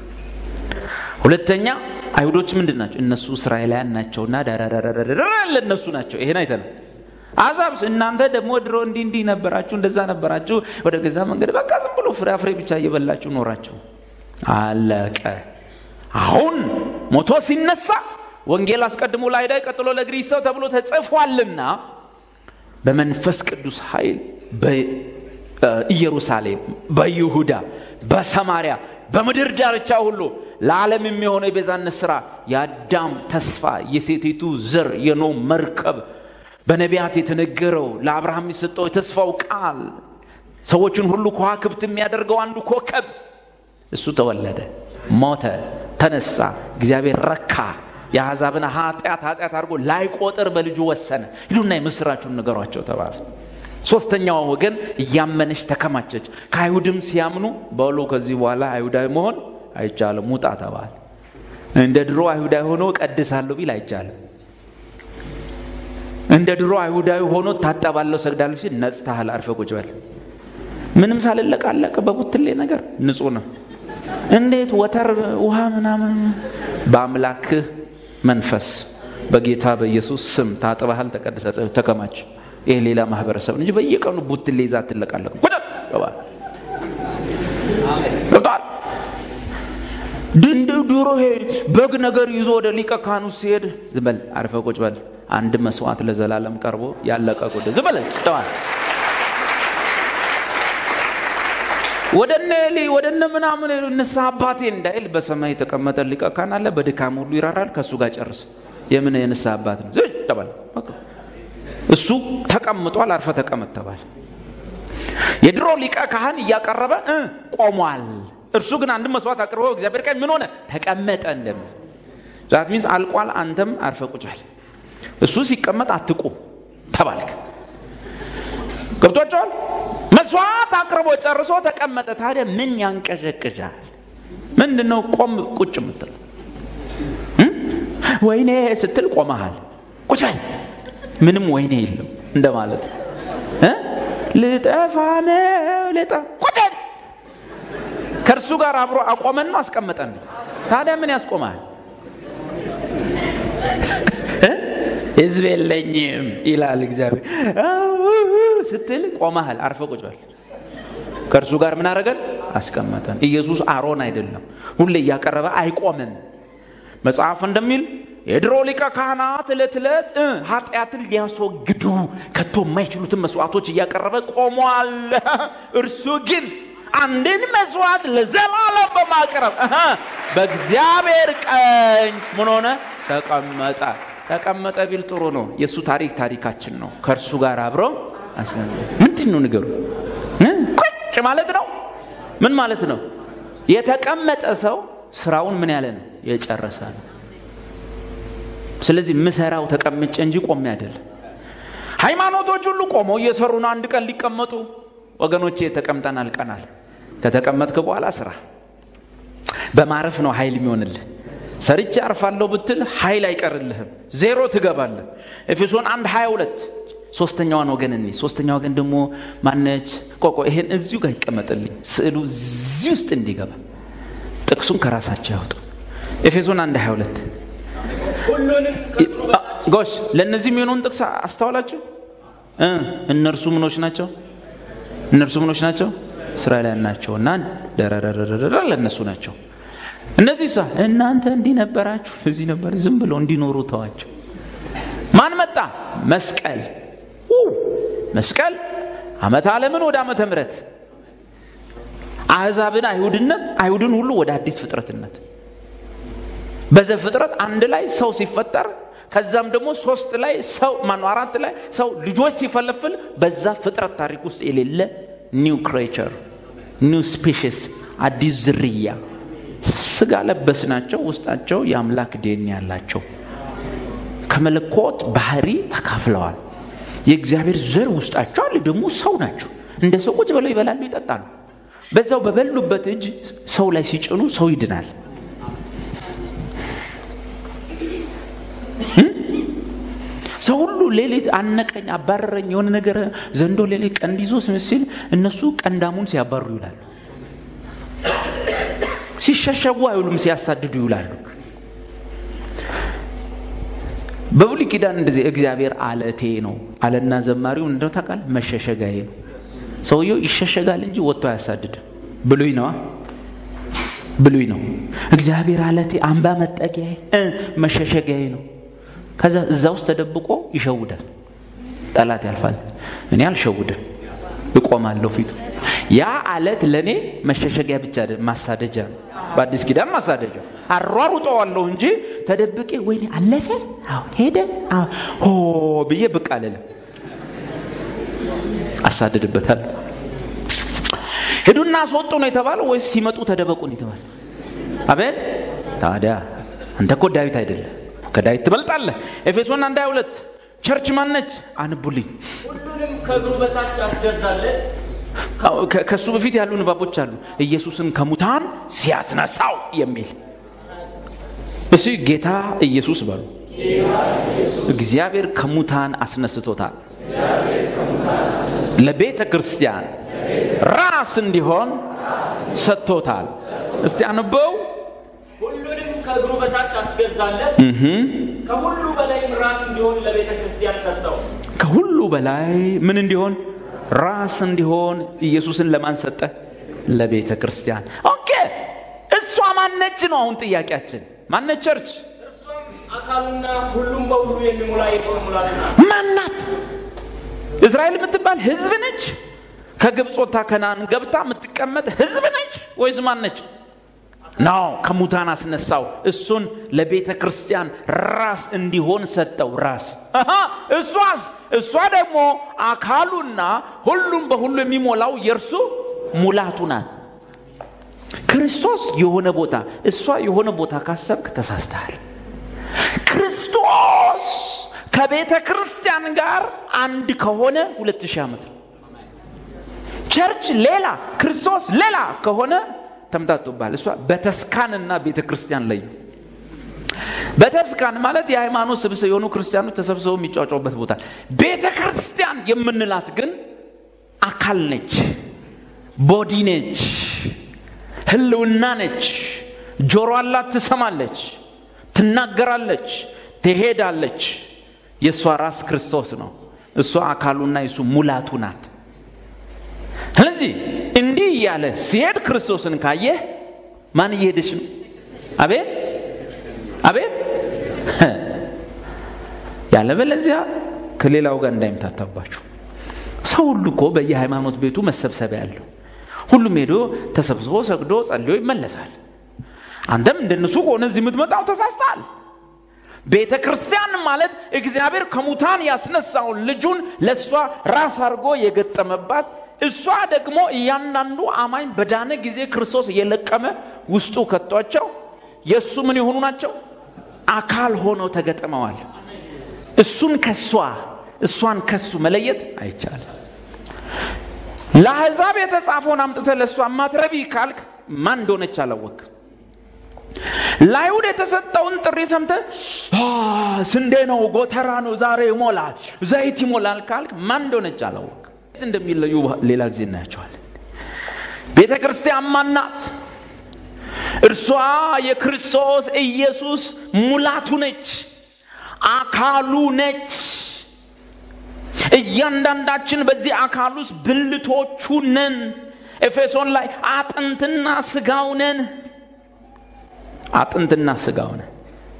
ሁለተኛ አይሁዶች ምንድን ናቸው? እነሱ እስራኤላውያን ናቸውና ዳራዳራዳራ ለእነሱ ናቸው። ይሄን አይተናል። አሕዛብስ እናንተ ደግሞ ድሮ እንዲህ እንዲህ ነበራችሁ፣ እንደዛ ነበራችሁ፣ ወደ ገዛ መንገድ በቃ ዝም ብሎ ፍራፍሬ ብቻ እየበላችሁ ኖራችሁ። አለቀ። አሁን ሞቶ ሲነሳ ወንጌል አስቀድሞ ለአይሁዳዊ ቀጥሎ ለግሪክ ሰው ተብሎ ተጽፏልና በመንፈስ ቅዱስ ኃይል በኢየሩሳሌም፣ በይሁዳ፣ በሰማሪያ፣ በምድር ዳርቻ ሁሉ ለዓለም የሚሆነው የቤዛነት ሥራ የአዳም ተስፋ የሴቲቱ ዘር የኖ መርከብ በነቢያት የተነገረው ለአብርሃም የሰጠው የተስፋው ቃል ሰዎችን ሁሉ ከዋክብት የሚያደርገው አንዱ ኮከብ እሱ ተወለደ፣ ሞተ፣ ተነሳ። እግዚአብሔር ረካ። የአሕዛብን ኃጢአት ኃጢአት አድርጎ ላይቆጥር በልጁ ወሰነ። ሂዱና የምስራችሁን ንገሯቸው ተባለ። ሶስተኛዋ ወገን እያመነች ተከማቸች። ከአይሁድም ሲያምኑ በሉ ከዚህ በኋላ አይሁዳዊ መሆን አይቻልም ውጣ ተባለ። እንደ ድሮ አይሁዳዊ ሆኖ ቀድሳለሁ ቢል አይቻልም። እንደ ድሮ አይሁዳዊ ሆኖ ታጠባለሁ ሰግዳለሁ ሲል ነጽተሃል፣ አርፈ ቁጭ በል። ምንም ሳልለቃለቅ በቡትሌ ነገር ንጹህ ነው። እንዴት ወተር ውሃ ምናምን በአምላክህ መንፈስ በጌታ በኢየሱስ ስም ታጥበሃል፣ ተቀድሰ ተከማች። ይህ ሌላ ማህበረሰብ እንጂ በየቀኑ ቡትሌ ይዛ አትለቃለቅ። ቁጭ ገባል ገብቷል። ድንድ ድሮ በግ ነገር ይዞ ወደ ሊቀ ካህኑ ሲሄድ ዝም በል አርፈ ቁጭ በል። አንድ መስዋዕት ለዘላለም ቀርቦ ያለቀ ጉዳይ ዝም በል ተዋል። ወደ እነ ኤሊ ወደ እነ ምናምን ንስሐ አባቴ እንዳይል በሰማይ የተቀመጠ ሊቀ ካህን አለ። በድካም ሁሉ ይራራል። ከእሱ ጋር ጨርስ። የምን የንስሐ አባት ነው? ዝም ተባለ። እሱ ተቀምጧል። አርፈ ተቀመጥ ተባለ። የድሮ ሊቀ ካህን እያቀረበ እ ቆሟል። እርሱ ግን አንድ መስዋዕት አቅርቦ እግዚአብሔር ቀኝ ምን ሆነ? ተቀመጠ። እንደምን ዛት ሚንስ አልቋል። አንተም አርፈ ቁጭ በል። እሱ ሲቀመጥ አትቁም ተባልክ። ገብቷቸዋል። መስዋዕት አቅርቦ ጨርሶ ተቀመጠ። ታዲያ ምን ያንቀዠቅዣል? ምንድን ነው ቆም ቁጭ የምትለው? ወይኔ ስትል ቆመሃል። ቁጭ በል። ምንም ወይኔ የለም እንደማለት ነው። ልጠፋ ነው ልጠ ቁጭ በል። ከእርሱ ጋር አብሮ አቆመን ነው አስቀመጠን ነው። ታዲያ ምን ያስቆማል? ህዝብ የለኝም ይላል እግዚአብሔር ስትል ቆመሃል። አርፈ ቁጭ በል። ከእርሱ ጋር ምን አደረገን? አስቀመጠን። ኢየሱስ አሮን አይደለም፣ ሁሌ እያቀረበ አይቆምም። መጽሐፍ እንደሚል የድሮ ሊቀ ካህናት ዕለት ዕለት ኃጢአትን ሊያስወግዱ ከቶ የማይችሉትን መስዋዕቶች እያቀረበ ቆሟል። እርሱ ግን አንድን መስዋዕት ለዘላለም በማቅረብ በእግዚአብሔር ቀኝ ምን ሆነ? ተቀመጠ። ተቀመጠ ቢል ጥሩ ነው። የእሱ ታሪክ ታሪካችን ነው። ከእርሱ ጋር አብረው ምንድን ነው ንገሩ? ቁጭ ማለት ነው። ምን ማለት ነው? የተቀመጠ ሰው ስራውን ምን ያለ ነው? የጨረሰ ነው። ስለዚህ ምሰራው ተቀምጬ እንጂ ቆሜ አይደለም። ሃይማኖቶች ሁሉ ቆመው እየሰሩ ነው። አንድ ቀን ሊቀመጡ ወገኖቼ፣ ተቀምጠን አልቀናል። ከተቀመጥክ በኋላ ስራ በማረፍ ነው ኃይል የሚሆንልህ። ሰርቼ አርፋለሁ ብትል ኃይል አይቀርልህም፣ ዜሮ ትገባለህ። ኤፌሶን አንድ 22 ሶስተኛዋን ወገን እኔ ሶስተኛ ወገን ደግሞ ማነች? ቆቆ ይሄን እዚሁ ጋር ይቀመጥልኝ፣ ስዕሉ እዚህ ውስጥ እንዲገባ ጥቅሱን ከራሳቸው ያወጡ። ኤፌሶን አንድ 22 ጎሽ፣ ለእነዚህ የሚሆነውን ጥቅስ አስተዋላችሁ? እነርሱ ምኖች ናቸው? እነርሱ ምኖች ናቸው? እስራኤላውያን ናቸው እና ደረረረረ ለእነሱ ናቸው። እነዚህ ሳ እናንተ እንዲህ ነበራችሁ፣ እዚህ ነበር። ዝም ብሎ እንዲኖሩ ተዋቸው። ማን መጣ? መስቀል መስቀል ዓመተ ዓለምን ወደ ዓመተ ምሕረት አሕዛብን አይሁድነት፣ አይሁድን ሁሉ ወደ አዲስ ፍጥረትነት በዘፍጥረት አንድ ላይ ሰው ሲፈጠር ከዛም ደግሞ ሶስት ላይ ሰው ማኑ አራት ላይ ሰው ልጆች ሲፈለፍል በዛ ፍጥረት ታሪክ ውስጥ የሌለ ኒው ክሬቸር ኒው ስፔሽስ አዲስ ዝርያ ስጋ ለበስ ናቸው። ውስጣቸው የአምላክ ዴን ያላቸው ከመለኮት ባህሪ ተካፍለዋል። የእግዚአብሔር ዘር ውስጣቸው አለ። ደግሞ ሰው ናቸው። እንደ ሰው ቁጭ ብለው ይበላሉ፣ ይጠጣሉ። በዛው በበሉበት እጅ ሰው ላይ ሲጭኑ ሰው ይድናል። ሰው ሁሉ ሌሊት አነቀኝ፣ አባረረኝ፣ የሆነ ነገር ዘንዶ ሌሊት ቀንድ ይዞ ሲል እነሱ ቀንዳሙን ሲያባሩ ይውላሉ። ሲሸሸጉ አይውሉም፣ ሲያሳድዱ ይውላሉ። በብሉይ ኪዳን እንደዚህ እግዚአብሔር አለቴ ነው አለና ዘማሪው እንደው ታውቃል፣ መሸሸጋዬ ነው። ሰውየው ይሸሸጋል እንጂ ወጥቶ አያሳድድም። ብሉይ ነዋ፣ ብሉይ ነው። እግዚአብሔር አለቴ፣ አምባ መጠጊያዬ፣ መሸሸጊያዬ ነው። ከዛ እዛ ውስጥ ተደብቆ ይሸውዳል። ጠላት ያልፋል። እኔ አልሸውድም፣ እቆማለሁ ፊቱ። ያ አለት ለእኔ መሸሸጊያ ብቻ ማሳደጃ ነው። በአዲስ ኪዳን ማሳደጃ አሯሩጠዋለሁ እንጂ ተደብቄ ወይኔ አለፈ፣ አዎ ሄደ፣ ሆ ብዬ ብቅ አልልም። አሳድድበታል። ሂዱና አስወጡ ነው የተባለው ወይስ ሲመጡ ተደበቁ ነው የተባለ? አቤት ታዲያ አንተ እኮ ዳዊት አይደለም ከዳዊት ትበልጣለህ። ኤፌሶን አንድ ሃያ ሁለት ቸርች ማነች? አንቡልኝ። ሁሉንም ከእግሩ በታች አስገዛለት። ከእሱ በፊት ያሉ ንባቦች አሉ። ኢየሱስን ከሙታን ሲያስነሳው የሚል እሱ ጌታ ኢየሱስ በሉ። እግዚአብሔር ከሙታን አስነስቶታል። ለቤተ ክርስቲያን ራስ እንዲሆን ሰጥቶታል። እስቲ አንበው። ሁሉንም ከእግሩ በታች አስገዛለት። ከሁሉ በላይም ራስ እንዲሆን ለቤተ ክርስቲያን ሰጠው። ከሁሉ በላይ ምን እንዲሆን ራስ እንዲሆን ኢየሱስን ለማን ሰጠ? ለቤተ ክርስቲያን። ኦኬ እሷ ማነች ነው አሁን ጥያቄያችን። ማነች ቸርች? እርሷም አካሉና ሁሉም በሁሉ የሚሞላ የእርሱ ሙላት ናት። ማናት? እስራኤል የምትባል ህዝብ ነች? ከግብፅ ወጥታ ከናን ገብታ የምትቀመጥ ህዝብ ነች ወይስ ማነች? ነው ከሙታን አስነሳው። እሱን ለቤተ ክርስቲያን ራስ እንዲሆን ሰጠው። ራስ አሃ፣ እሷስ እሷ ደግሞ አካሉና ሁሉም በሁሉ የሚሞላው የእርሱ ሙላቱ ናት። ክርስቶስ የሆነ ቦታ እሷ የሆነ ቦታ ካሰብክ ተሳስተሃል። ክርስቶስ ከቤተ ክርስቲያን ጋር አንድ ከሆነ ሁለት ሺህ ዓመት ነው። ቸርች ሌላ ክርስቶስ ሌላ ከሆነ ተምታቶባል። እሷ በተስካንና ቤተ ክርስቲያን ለዩ። በተስካን ማለት የሃይማኖት ስብስብ የሆኑ ክርስቲያኖች ተሰብስበው የሚጫጫውበት ቦታ። ቤተ ክርስቲያን የምንላት ግን አካል ነች፣ ቦዲ ነች፣ ህልውና ነች። ጆሮ አላት፣ ትሰማለች፣ ትናገራለች፣ ትሄዳለች። የእሷ ራስ ክርስቶስ ነው። እሷ አካሉና የሱ ሙላቱ ናት። ስለዚህ እንዲህ እያለ ሲሄድ ክርስቶስን ካየህ ማን እየሄደች ነው? አቤት አቤት። ያለበለዚያ ከሌላው ጋር እንዳይምታታባችሁ። ሰው ሁሉ እኮ በየሃይማኖት ቤቱ መሰብሰቢያ ያለው ሁሉም ሄዶ ተሰብስቦ ሰግዶ ጸልዮ ይመለሳል። አንተም እንደነሱ ከሆነ እዚህ የምትመጣው ተሳስተሃል። ቤተ ክርስቲያን ማለት እግዚአብሔር ከሙታን ያስነሳውን ልጁን ለእሷ ራስ አድርጎ የገጠመባት እሷ ደግሞ እያንዳንዱ አማኝ በዳነ ጊዜ ክርስቶስ እየለቀመ ውስጡ ከቷቸው የእሱ ምን የሆኑ ናቸው? አካል ሆነው ተገጥመዋል። እሱን ከሷ እሷን ከሱ መለየት አይቻልም። ለአሕዛብ የተጻፈውን አምጥተ ለእሷ ማትረቢ ካልክ ማን እንደሆነች አላወቅ። ለአይሁድ የተሰጠውን ጥሪ ሰምተ ስንዴ ነው፣ ጎተራ ነው፣ ዛሬ ይሞላል፣ ዘይት ይሞላል ካልክ ማን እንደሆነች አላወቅ። እንደሚለዩ ሌላ ጊዜ እናያቸዋለን። ቤተ ክርስቲያን ማናት? እርሷ የክርስቶስ ኢየሱስ ሙላቱ ነች፣ አካሉ ነች። እያንዳንዳችን በዚህ አካል ውስጥ ብልቶቹ ነን። ኤፌሶን ላይ አጥንትና ስጋው ነን። አጥንትና ስጋው ነን።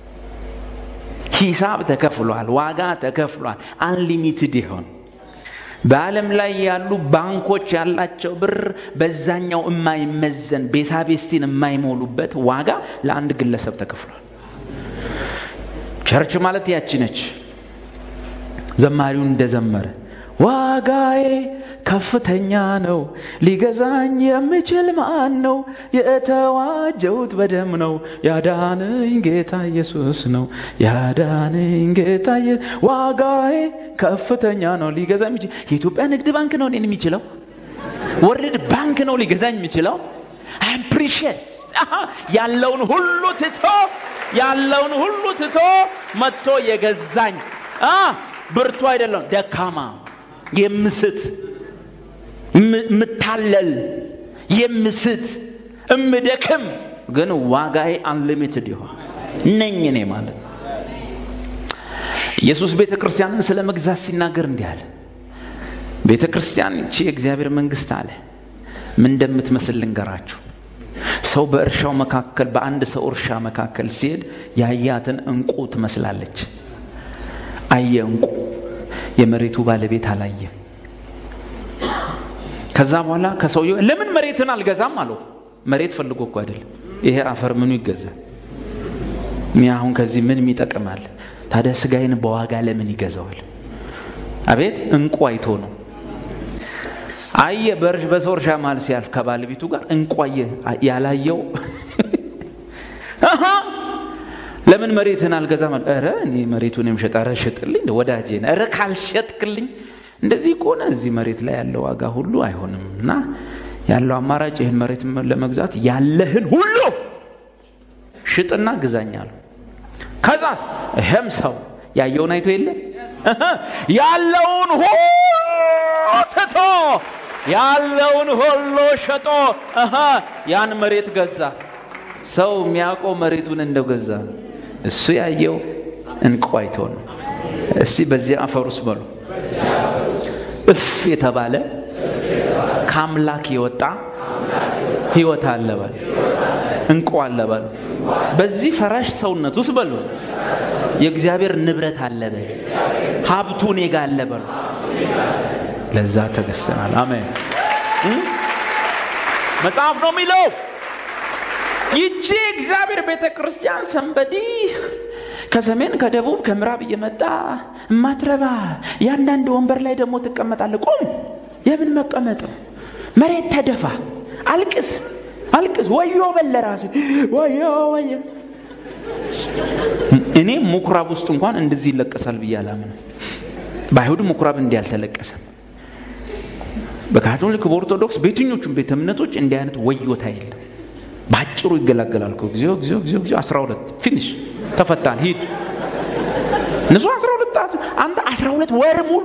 ሂሳብ ተከፍሏል፣ ዋጋ ተከፍሏል። አንሊሚትድ ይሆን በዓለም ላይ ያሉ ባንኮች ያላቸው ብር በዛኛው የማይመዘን ቤሳቤስቲን የማይሞሉበት ዋጋ ለአንድ ግለሰብ ተከፍሏል። ቸርች ማለት ያቺ ነች። ዘማሪው እንደዘመረ ዋጋዬ ከፍተኛ ነው፣ ሊገዛኝ የሚችል ማን ነው? የተዋጀሁት በደም ነው፣ ያዳነኝ ጌታ ኢየሱስ ነው። ያዳነኝ ጌታ ኢየ- ዋጋዬ ከፍተኛ ነው፣ ሊገዛ የሚችል የኢትዮጵያ ንግድ ባንክ ነው እኔን የሚችለው፣ ወርልድ ባንክ ነው ሊገዛኝ የሚችለው። አም ፕሪሽስ ያለውን ሁሉ ትቶ ያለውን ሁሉ ትቶ መጥቶ የገዛኝ አ ብርቱ አይደለም ደካማ የምስት ምታለል የምስት እምደክም ግን ዋጋዬ አንሊሚትድ ይሆን ነኝ እኔ ማለት ኢየሱስ ቤተ ክርስቲያንን ስለ መግዛት ሲናገር እንዲህ አለ ቤተ ክርስቲያን ይቺ የእግዚአብሔር መንግስት አለ ምን እንደምትመስል ልንገራችሁ ሰው በእርሻው መካከል በአንድ ሰው እርሻ መካከል ሲሄድ ያያትን እንቁ ትመስላለች አየ እንቁ የመሬቱ ባለቤት አላየም ከዛ በኋላ ከሰውየው ለምን መሬትን አልገዛም አለው መሬት ፈልጎ እኮ አይደለም ይሄ አፈር ምኑ ይገዛል እኔ አሁን ከዚህ ምን ይጠቅማል ታዲያ ስጋዬን በዋጋ ለምን ይገዛዋል አቤት እንቁ አይቶ ነው አየ በእርሽ በሰው እርሻ መሃል ሲያልፍ ከባለቤቱ ጋር እንቁ አየ ያላየው አሃ ለምን መሬትን አልገዛም አለ ኧረ እኔ መሬቱን የምሸጥ ኧረ ሽጥልኝ ወዳጄ ነህ ኧረ ካልሸጥክልኝ እንደዚህ ከሆነ እዚህ መሬት ላይ ያለው ዋጋ ሁሉ አይሆንም እና ያለው አማራጭ ይህን መሬት ለመግዛት ያለህን ሁሉ ሽጥና ግዛኛሉ ከዛስ ይህም ሰው ያየውን አይቶ የለ ያለውን ሁሉ ትቶ ያለውን ሁሉ ሸጦ እህ ያን መሬት ገዛ ሰው የሚያውቀው መሬቱን እንደው ገዛ ነው እሱ ያየው እንቁ አይቶ ነው እስቲ በዚህ አፈር ውስጥ በሉ እፍ የተባለ ከአምላክ የወጣ ህይወት አለ በል እንቁ አለ በል በዚህ ፈራሽ ሰውነት ውስጥ በሉ የእግዚአብሔር ንብረት አለ በል ሀብቱ እኔ ጋ አለ በሉ ለዛ ተገዝተናል አሜን መጽሐፍ ነው የሚለው ይቺ እግዚአብሔር ቤተ ክርስቲያን ሰንበዲ ከሰሜን ከደቡብ ከምዕራብ እየመጣ ማትረባ ያንዳንድ ወንበር ላይ ደግሞ ትቀመጣለ ቁም የምን መቀመጥ ነው መሬት ተደፋ አልቅስ አልቅስ ወዮ በለ ራሱ ወዮ ወዮ እኔ ምኩራብ ውስጥ እንኳን እንደዚህ ይለቀሳል ብዬ አላምን በአይሁድ ምኩራብ እንዲህ አልተለቀሰም በካቶሊክ በኦርቶዶክስ በየትኞቹም ቤተ እምነቶች እንዲህ አይነት ወዮታ የለም በአጭሩ ይገላገላል እኮ እግዚኦ እግዚኦ እግዚኦ እግዚኦ 12 ፊኒሽ ተፈታል ሂድ እነሱ 12 ጣት አንተ 12 ወር ሙሉ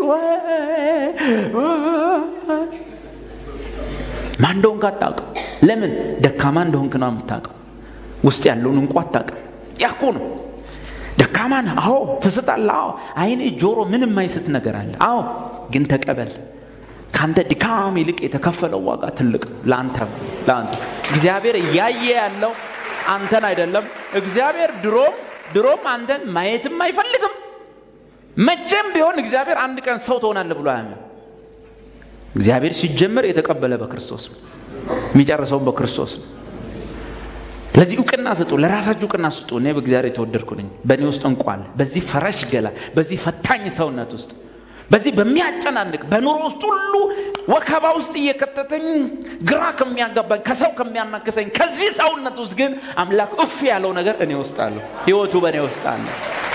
ማን እንደሆንክ አታውቅም ለምን ደካማ እንደሆንክ ነው የምታውቀው ውስጥ ያለውን እንኳ አታውቅም ያኮ ነው ደካማ ነህ አዎ ትስጣለህ አዎ አይኔ ጆሮ ምን የማይስት ነገር አለ አዎ ግን ተቀበል ከአንተ ድካም ይልቅ የተከፈለው ዋጋ ትልቅ ለአንተ ለአንተ እግዚአብሔር እያየ ያለው አንተን አይደለም እግዚአብሔር ድሮም ድሮም አንተን ማየትም አይፈልግም መቼም ቢሆን እግዚአብሔር አንድ ቀን ሰው ትሆናለህ ብሎ አያምን እግዚአብሔር ሲጀመር የተቀበለ በክርስቶስ ነው የሚጨርሰውን በክርስቶስ ነው ለዚህ እውቅና ስጡ ለራሳችሁ እውቅና ስጡ እኔ በእግዚአብሔር የተወደድኩ ነኝ በእኔ ውስጥ እንቋል በዚህ ፈረሽ ገላ በዚህ ፈታኝ ሰውነት ውስጥ በዚህ በሚያጨናንቅ በኑሮ ውስጥ ሁሉ ወከባ ውስጥ እየከተተኝ ግራ ከሚያጋባኝ ከሰው ከሚያናክሰኝ ከዚህ ሰውነት ውስጥ ግን አምላክ እፍ ያለው ነገር እኔ ውስጥ አለሁ ህይወቱ በእኔ ውስጥ አለ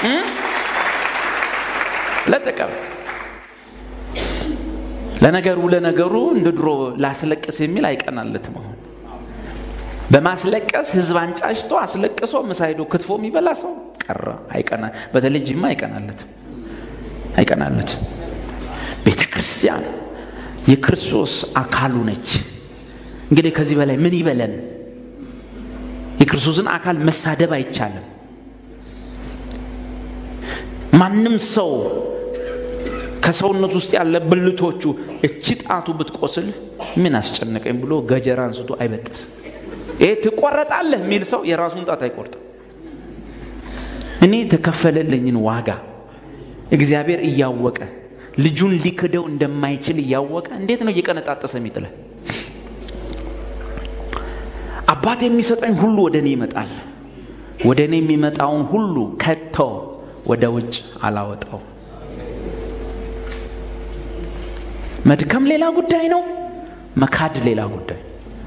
ለጥቀም ለነገሩ ለነገሩ እንደ ድሮ ላስለቅስ የሚል አይቀናለትም አሁን በማስለቀስ ህዝብ አንጫጭቶ አስለቅሶ ምሳይዶ ክትፎ የሚበላ ሰው ቀረ አይቀና በተለይ ጅማ አይቀናለትም አይቀናለትም ቤተ ክርስቲያን የክርስቶስ አካሉ ነች እንግዲህ ከዚህ በላይ ምን ይበለን የክርስቶስን አካል መሳደብ አይቻልም ማንም ሰው ከሰውነት ውስጥ ያለ ብልቶቹ እቺ ጣቱ ብትቆስል ምን አስጨነቀኝ ብሎ ገጀራ አንስቶ አይበጥስም ይሄ ትቆረጣለህ የሚል ሰው የራሱን ጣት አይቆርጥም እኔ የተከፈለልኝን ዋጋ እግዚአብሔር እያወቀ ልጁን ሊክደው እንደማይችል እያወቀ እንዴት ነው እየቀነጣጠሰ የሚጥለ አባት የሚሰጠኝ ሁሉ ወደ እኔ ይመጣል ወደ እኔ የሚመጣውን ሁሉ ከቶ ወደ ውጭ አላወጣው መድከም ሌላ ጉዳይ ነው መካድ ሌላ ጉዳይ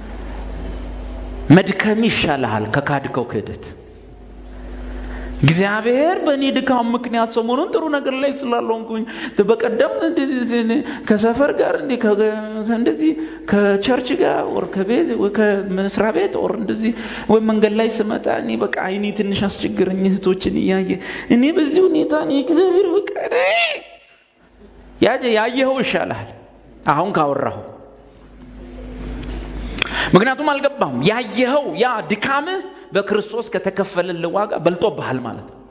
መድከም ይሻልሃል ከካድከው ክህደት እግዚአብሔር በእኔ ድካም ምክንያት ሰሞኑን ጥሩ ነገር ላይ ስላለሆንኩኝ በቀደም ከሰፈር ጋር እንደዚህ ከቸርች ጋር ወር ከቤት ከመስሪያ ቤት ወር እንደዚህ ወይ መንገድ ላይ ስመጣ እኔ በቃ አይኔ ትንሽ አስቸግረኝ እህቶችን እያየ እኔ በዚህ ሁኔታ እኔ እግዚአብሔር በቃ ያየኸው ይሻልሃል አሁን ካወራሁ ምክንያቱም አልገባም ያየኸው ያ ድካምህ በክርስቶስ ከተከፈለልህ ዋጋ በልጦብሃል ማለት ነው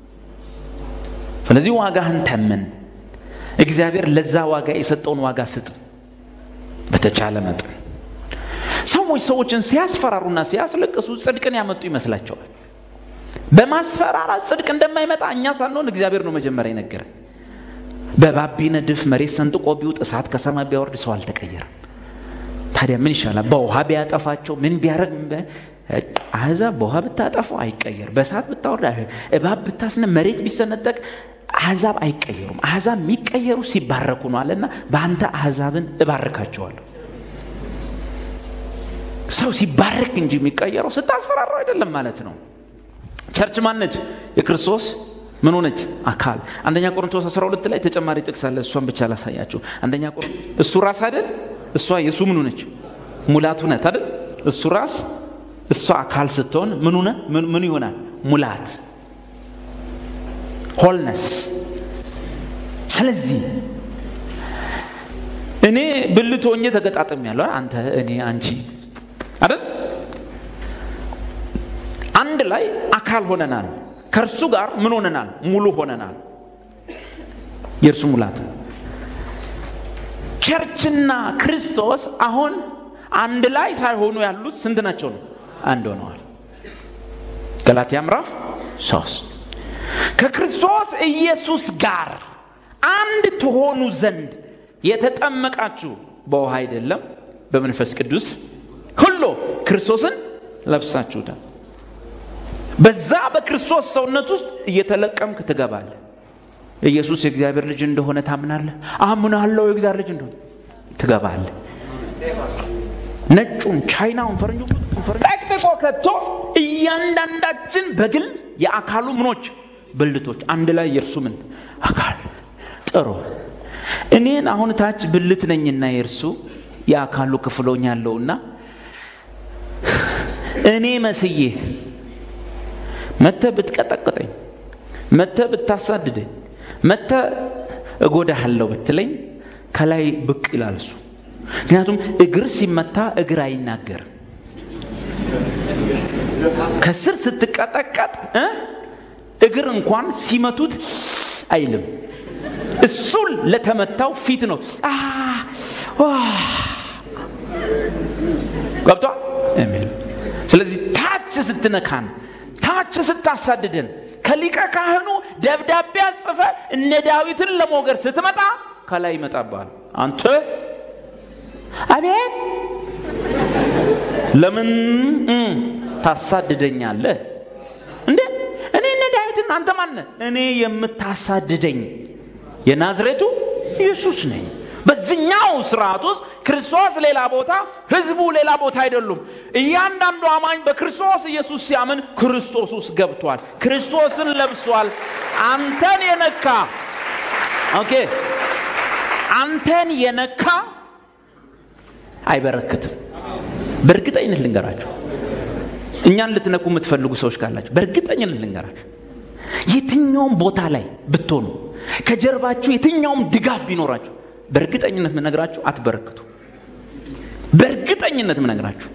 ስለዚህ ዋጋህን ተምን እግዚአብሔር ለዛ ዋጋ የሰጠውን ዋጋ ስጥ በተቻለ መጠን ሰዎች ሰዎችን ሲያስፈራሩና ሲያስለቅሱ ጽድቅን ያመጡ ይመስላቸዋል በማስፈራራት ጽድቅ እንደማይመጣ እኛ ሳንሆን እግዚአብሔር ነው መጀመሪያ የነገረን በእባብ ቢነድፍ መሬት ሰንጥቆ ቢውጥ እሳት ከሰማይ ቢያወርድ ሰው አልተቀየረም ታዲያ ምን ይሻላል በውሃ ቢያጠፋቸው ምን ቢያደረግ አህዛብ በውሃ ብታጠፋው አይቀየር በእሳት ብታወርድ እባብ ብታስነ መሬት ቢሰነጠቅ አህዛብ አይቀየሩም አህዛብ የሚቀየሩ ሲባረኩ ነው አለና በአንተ አህዛብን እባርካቸዋለሁ ሰው ሲባረክ እንጂ የሚቀየረው ስታስፈራረው አይደለም ማለት ነው ቸርች ማነች የክርስቶስ ምን ሆነች አካል አንደኛ ቆሮንቶስ 12 ላይ ተጨማሪ ጥቅስ አለ እሷን ብቻ ላሳያችሁ አንደኛ ቆሮንቶስ እሱ ራስ አይደል እሷ የእሱ ምን ሆነች ሙላቱ ነት አይደል እሱ ራስ እሷ አካል ስትሆን ምን ሆነ ምን ይሆናል ሙላት ሆልነስ ስለዚህ እኔ ብልት ሆኜ ተገጣጥም ያለው አንተ እኔ አንቺ አይደል አንድ ላይ አካል ሆነናል ከእርሱ ጋር ምን ሆነናል ሙሉ ሆነናል የእርሱ ሙላት ቸርችና ክርስቶስ አሁን አንድ ላይ ሳይሆኑ ያሉት ስንት ናቸው ነው አንድ ሆነዋል ገላትያ ምዕራፍ ሶስት ከክርስቶስ ኢየሱስ ጋር አንድ ትሆኑ ዘንድ የተጠመቃችሁ በውሃ አይደለም በመንፈስ ቅዱስ ሁሉ ክርስቶስን ለብሳችሁታል በዛ በክርስቶስ ሰውነት ውስጥ እየተለቀምክ ትገባለ ኢየሱስ የእግዚአብሔር ልጅ እንደሆነ ታምናለህ አምናለሁ የእግዚአብሔር ልጅ እንደሆነ ትገባለ ነጩን ቻይናውን ፈረንጁ ጠቅጥቆ ከቶ እያንዳንዳችን በግል የአካሉ ምኖች ብልቶች አንድ ላይ የእርሱ ምን አካል ጥሩ እኔን አሁን ታች ብልት ነኝና የእርሱ የአካሉ ክፍሎኝ ያለውና እኔ መስዬ መተ ብትቀጠቅጠኝ መተ ብታሳድደኝ መተ እጎዳሃለሁ ብትለኝ ከላይ ብቅ ይላል እሱ ምክንያቱም እግር ሲመታ እግር አይናገርም ከስር ስትቀጠቀጥ እግር እንኳን ሲመቱት አይልም እሱን ለተመታው ፊት ነው ገብቷ ስለዚህ ታች ስትነካን ታች ስታሳድደን ከሊቀ ካህኑ ደብዳቤ ጽፈ እነ ዳዊትን ለሞገር ስትመጣ ከላይ ይመጣባል አንተ አቤት ለምን ታሳድደኛለህ እንዴ እኔ እነ ዳዊትን አንተ ማነ እኔ የምታሳድደኝ የናዝሬቱ ኢየሱስ ነኝ በዚኛው ስርዓት ውስጥ ክርስቶስ ሌላ ቦታ ህዝቡ ሌላ ቦታ አይደሉም እያንዳንዱ አማኝ በክርስቶስ ኢየሱስ ሲያምን ክርስቶስ ውስጥ ገብቷል ክርስቶስን ለብሷል አንተን የነካ ኦኬ አንተን የነካ አይበረክትም በእርግጠኝነት ልንገራችሁ እኛን ልትነኩ የምትፈልጉ ሰዎች ካላችሁ በእርግጠኝነት ልንገራችሁ የትኛውም ቦታ ላይ ብትሆኑ ከጀርባችሁ የትኛውም ድጋፍ ቢኖራችሁ በእርግጠኝነት ምነግራችሁ አትበረክቱ በእርግጠኝነት ምነግራችሁ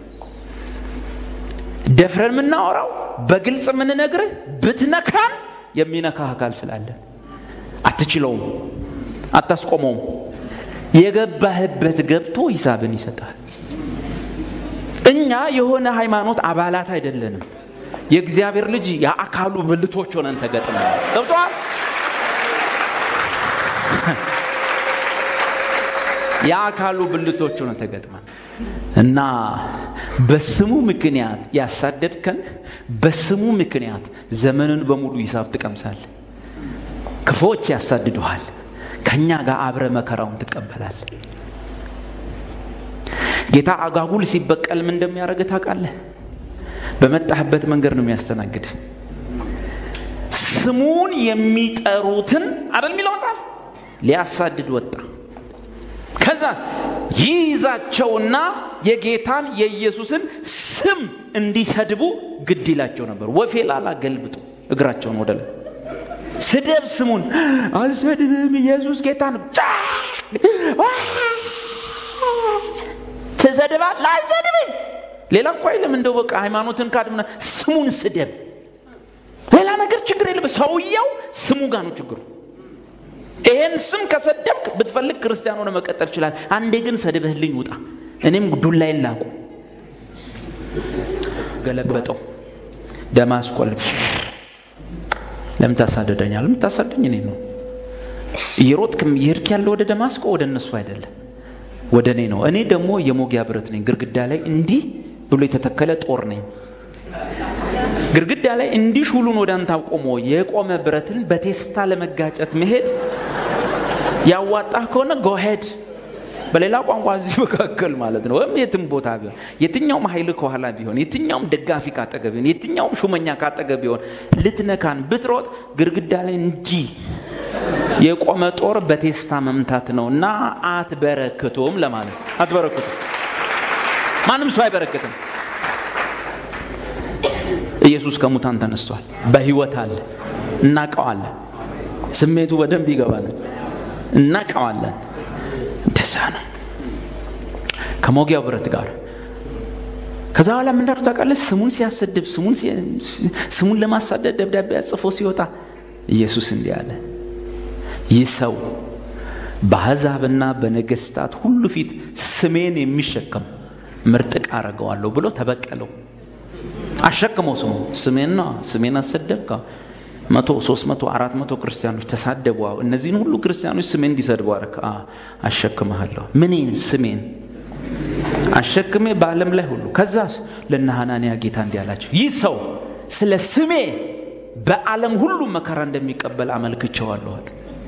ደፍረን የምናወራው በግልጽ የምንነግርህ ብትነካን የሚነካ አካል ስላለ አትችለውም አታስቆመውም የገባህበት ገብቶ ሂሳብን ይሰጣል እኛ የሆነ ሃይማኖት አባላት አይደለንም የእግዚአብሔር ልጅ የአካሉ ብልቶች ሆነን ተገጥመናል ገብተዋል የአካሉ ብልቶቹ ነው ተገጥመን እና በስሙ ምክንያት ያሳደድከን በስሙ ምክንያት ዘመንን በሙሉ ሂሳብ ትቀምሳል ክፎች ያሳድዱሃል ከእኛ ጋር አብረ መከራውን ትቀበላል ጌታ አጋጉል ሲበቀል ምን እንደሚያደርግ ታውቃለህ በመጣህበት መንገድ ነው የሚያስተናግድ ስሙን የሚጠሩትን አደል የሚለው መጽሐፍ ሊያሳድድ ወጣ ከዛ ይይዛቸውና የጌታን የኢየሱስን ስም እንዲሰድቡ ግድ ይላቸው ነበር ወፌ ላላ ገልብጡ እግራቸውን ወደ ላይ ስደብ ስሙን አልሰድብም ኢየሱስ ጌታ ነው ትሰድባል አልሰድብም ሌላ እኮ አይልም እንደው በቃ ሃይማኖትን ካድምና ስሙን ስደብ ሌላ ነገር ችግር የለም ሰውየው ስሙ ጋር ነው ችግሩ ይሄን ስም ከሰደብክ ብትፈልግ ክርስቲያን ሆነ መቀጠል ይችላል አንዴ ግን ሰድበህልኝ ውጣ እኔም ዱላይን ላቁ ገለበጠው ደማስቆ ለምን ታሳደደኛል የምታሳደኝ እኔ ነው እየሮጥክም እየሄድክ ያለ ወደ ደማስቆ ወደ እነሱ አይደለም ወደ እኔ ነው እኔ ደግሞ የሞጊያ ብረት ነኝ ግርግዳ ላይ እንዲህ ብሎ የተተከለ ጦር ነኝ ግርግዳ ላይ እንዲህ ሹሉን ወደ አንተ አቆሞ የቆመ ብረትን በቴስታ ለመጋጨት መሄድ ያዋጣህ ከሆነ ጎሄድ በሌላ ቋንቋ እዚህ መካከል ማለት ነው ወይም የትም ቦታ ቢሆን የትኛውም ኃይል ከኋላ ቢሆን የትኛውም ደጋፊ ካጠገብ ቢሆን የትኛውም ሹመኛ ካጠገብ ቢሆን ልትነካን ብትሮጥ ግርግዳ ላይ እንጂ የቆመ ጦር በቴስታ መምታት ነው እና አትበረክቶም ለማለት አትበረክቱም ማንም ሰው አይበረክትም ኢየሱስ ከሙታን ተነስቷል በህይወት አለ እናቀዋለን ስሜቱ በደንብ ይገባናል እናቀዋለን እንደዛ ነው ከሞጊያው ብረት ጋር ከዛ በኋላ ምንዳሩ ታውቃለህ ስሙን ሲያሰድብ ስሙን ለማሳደድ ደብዳቤ ጽፎ ሲወጣ ኢየሱስ እንዲህ አለ ይህ ሰው በአሕዛብና በነገስታት ሁሉ ፊት ስሜን የሚሸከም ምርጥ ዕቃ አረገዋለሁ ብሎ ተበቀለው አሸክመው ስሙ ስሜን ነው ስሜን አሰደብካ መቶ ሶስት መቶ አራት መቶ ክርስቲያኖች ተሳደቡ እነዚህን ሁሉ ክርስቲያኖች ስሜን እንዲሰድቡ አረክ አሸክመሃለሁ ምኔን ስሜን አሸክሜ በዓለም ላይ ሁሉ ከዛ ለነ ሐናንያ ጌታ እንዲህ አላቸው ይህ ሰው ስለ ስሜ በዓለም ሁሉ መከራ እንደሚቀበል አመልክቸዋለኋል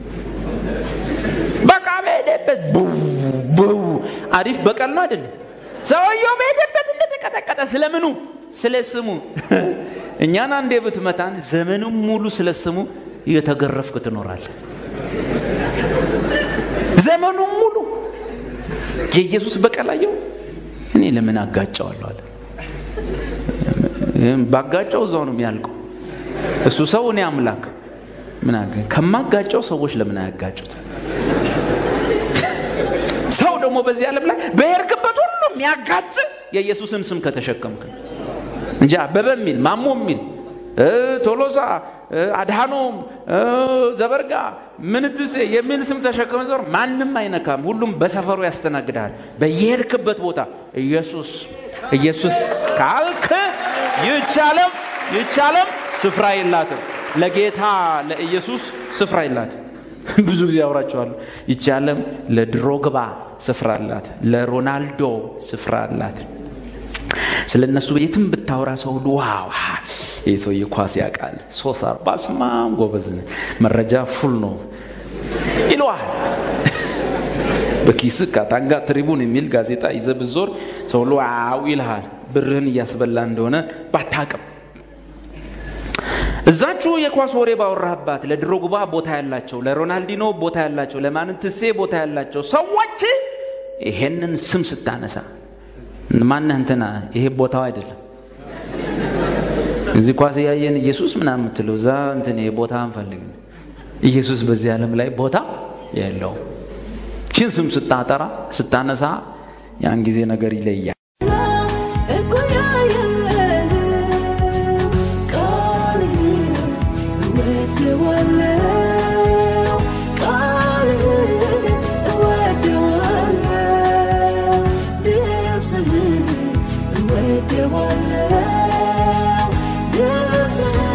በቃ በሄደበት አሪፍ በቀል ነው አይደለም ሰውየው በሄደበት እንደተቀጠቀጠ ስለምኑ ስለ ስሙ እኛን አንዴ ብትመታን ዘመኑም ሙሉ ስለ ስሙ እየተገረፍክ ትኖራል ዘመኑም ሙሉ የኢየሱስ በቀላየው እኔ ለምን አጋጨዋለሁ አለ ባጋጨው እዛው ነው የሚያልቀው እሱ ሰው እኔ አምላክ ምን ከማጋጨው ሰዎች ለምን አያጋጩት ሰው ደግሞ በዚህ ዓለም ላይ በሄድክበት ሁሉ የሚያጋጭ የኢየሱስን ስም ከተሸከምክ እንጂ አበበ የሚል ማሞ የሚል ቶሎሳ አድሃኖም ዘበርጋ ምንትሴ የሚል ስም ተሸከመ ዞር ማንም አይነካም ሁሉም በሰፈሩ ያስተናግዳል በየሄድክበት ቦታ ኢየሱስ ኢየሱስ ካልክ ይቻለም ይቻለም ስፍራ የላትም ለጌታ ለኢየሱስ ስፍራ የላትም ብዙ ጊዜ አውራቸዋለሁ ይቻለም ለድሮግባ ስፍራ አላት ለሮናልዶ ስፍራ አላት ስለ እነሱ የትም ብታወራ ሰው ሁሉ ዋው ይህ ሰውዬ ኳስ ያውቃል ሶስት አርባ ስማም ጎበዝ መረጃ ፉል ነው ይለዋል በኪስ ካታንጋ ትሪቡን የሚል ጋዜጣ ይዘ ብዞር ሰው ሁሉ ዋው ይልሃል ብርህን እያስበላ እንደሆነ ባታቅም እዛችሁ የኳስ ወሬ ባወራህባት ለድሮግባ ቦታ ያላቸው ለሮናልዲኖ ቦታ ያላቸው ለማንትሴ ቦታ ያላቸው ሰዎች ይሄንን ስም ስታነሳ ማነህ እንትና ይሄ ቦታው አይደለም እዚህ ኳስ እያየን ኢየሱስ ምናምን የምትለው እዛ እንትን ቦታ አንፈልግ ኢየሱስ በዚህ ዓለም ላይ ቦታ የለው ችን ስም ስታጠራ ስታነሳ ያን ጊዜ ነገር ይለያል እኩያ የለህም ቃልህን እወደዋለሁ ቃልህን እወደዋለሁ ድምፅህን እወደዋለሁ ድምፅህን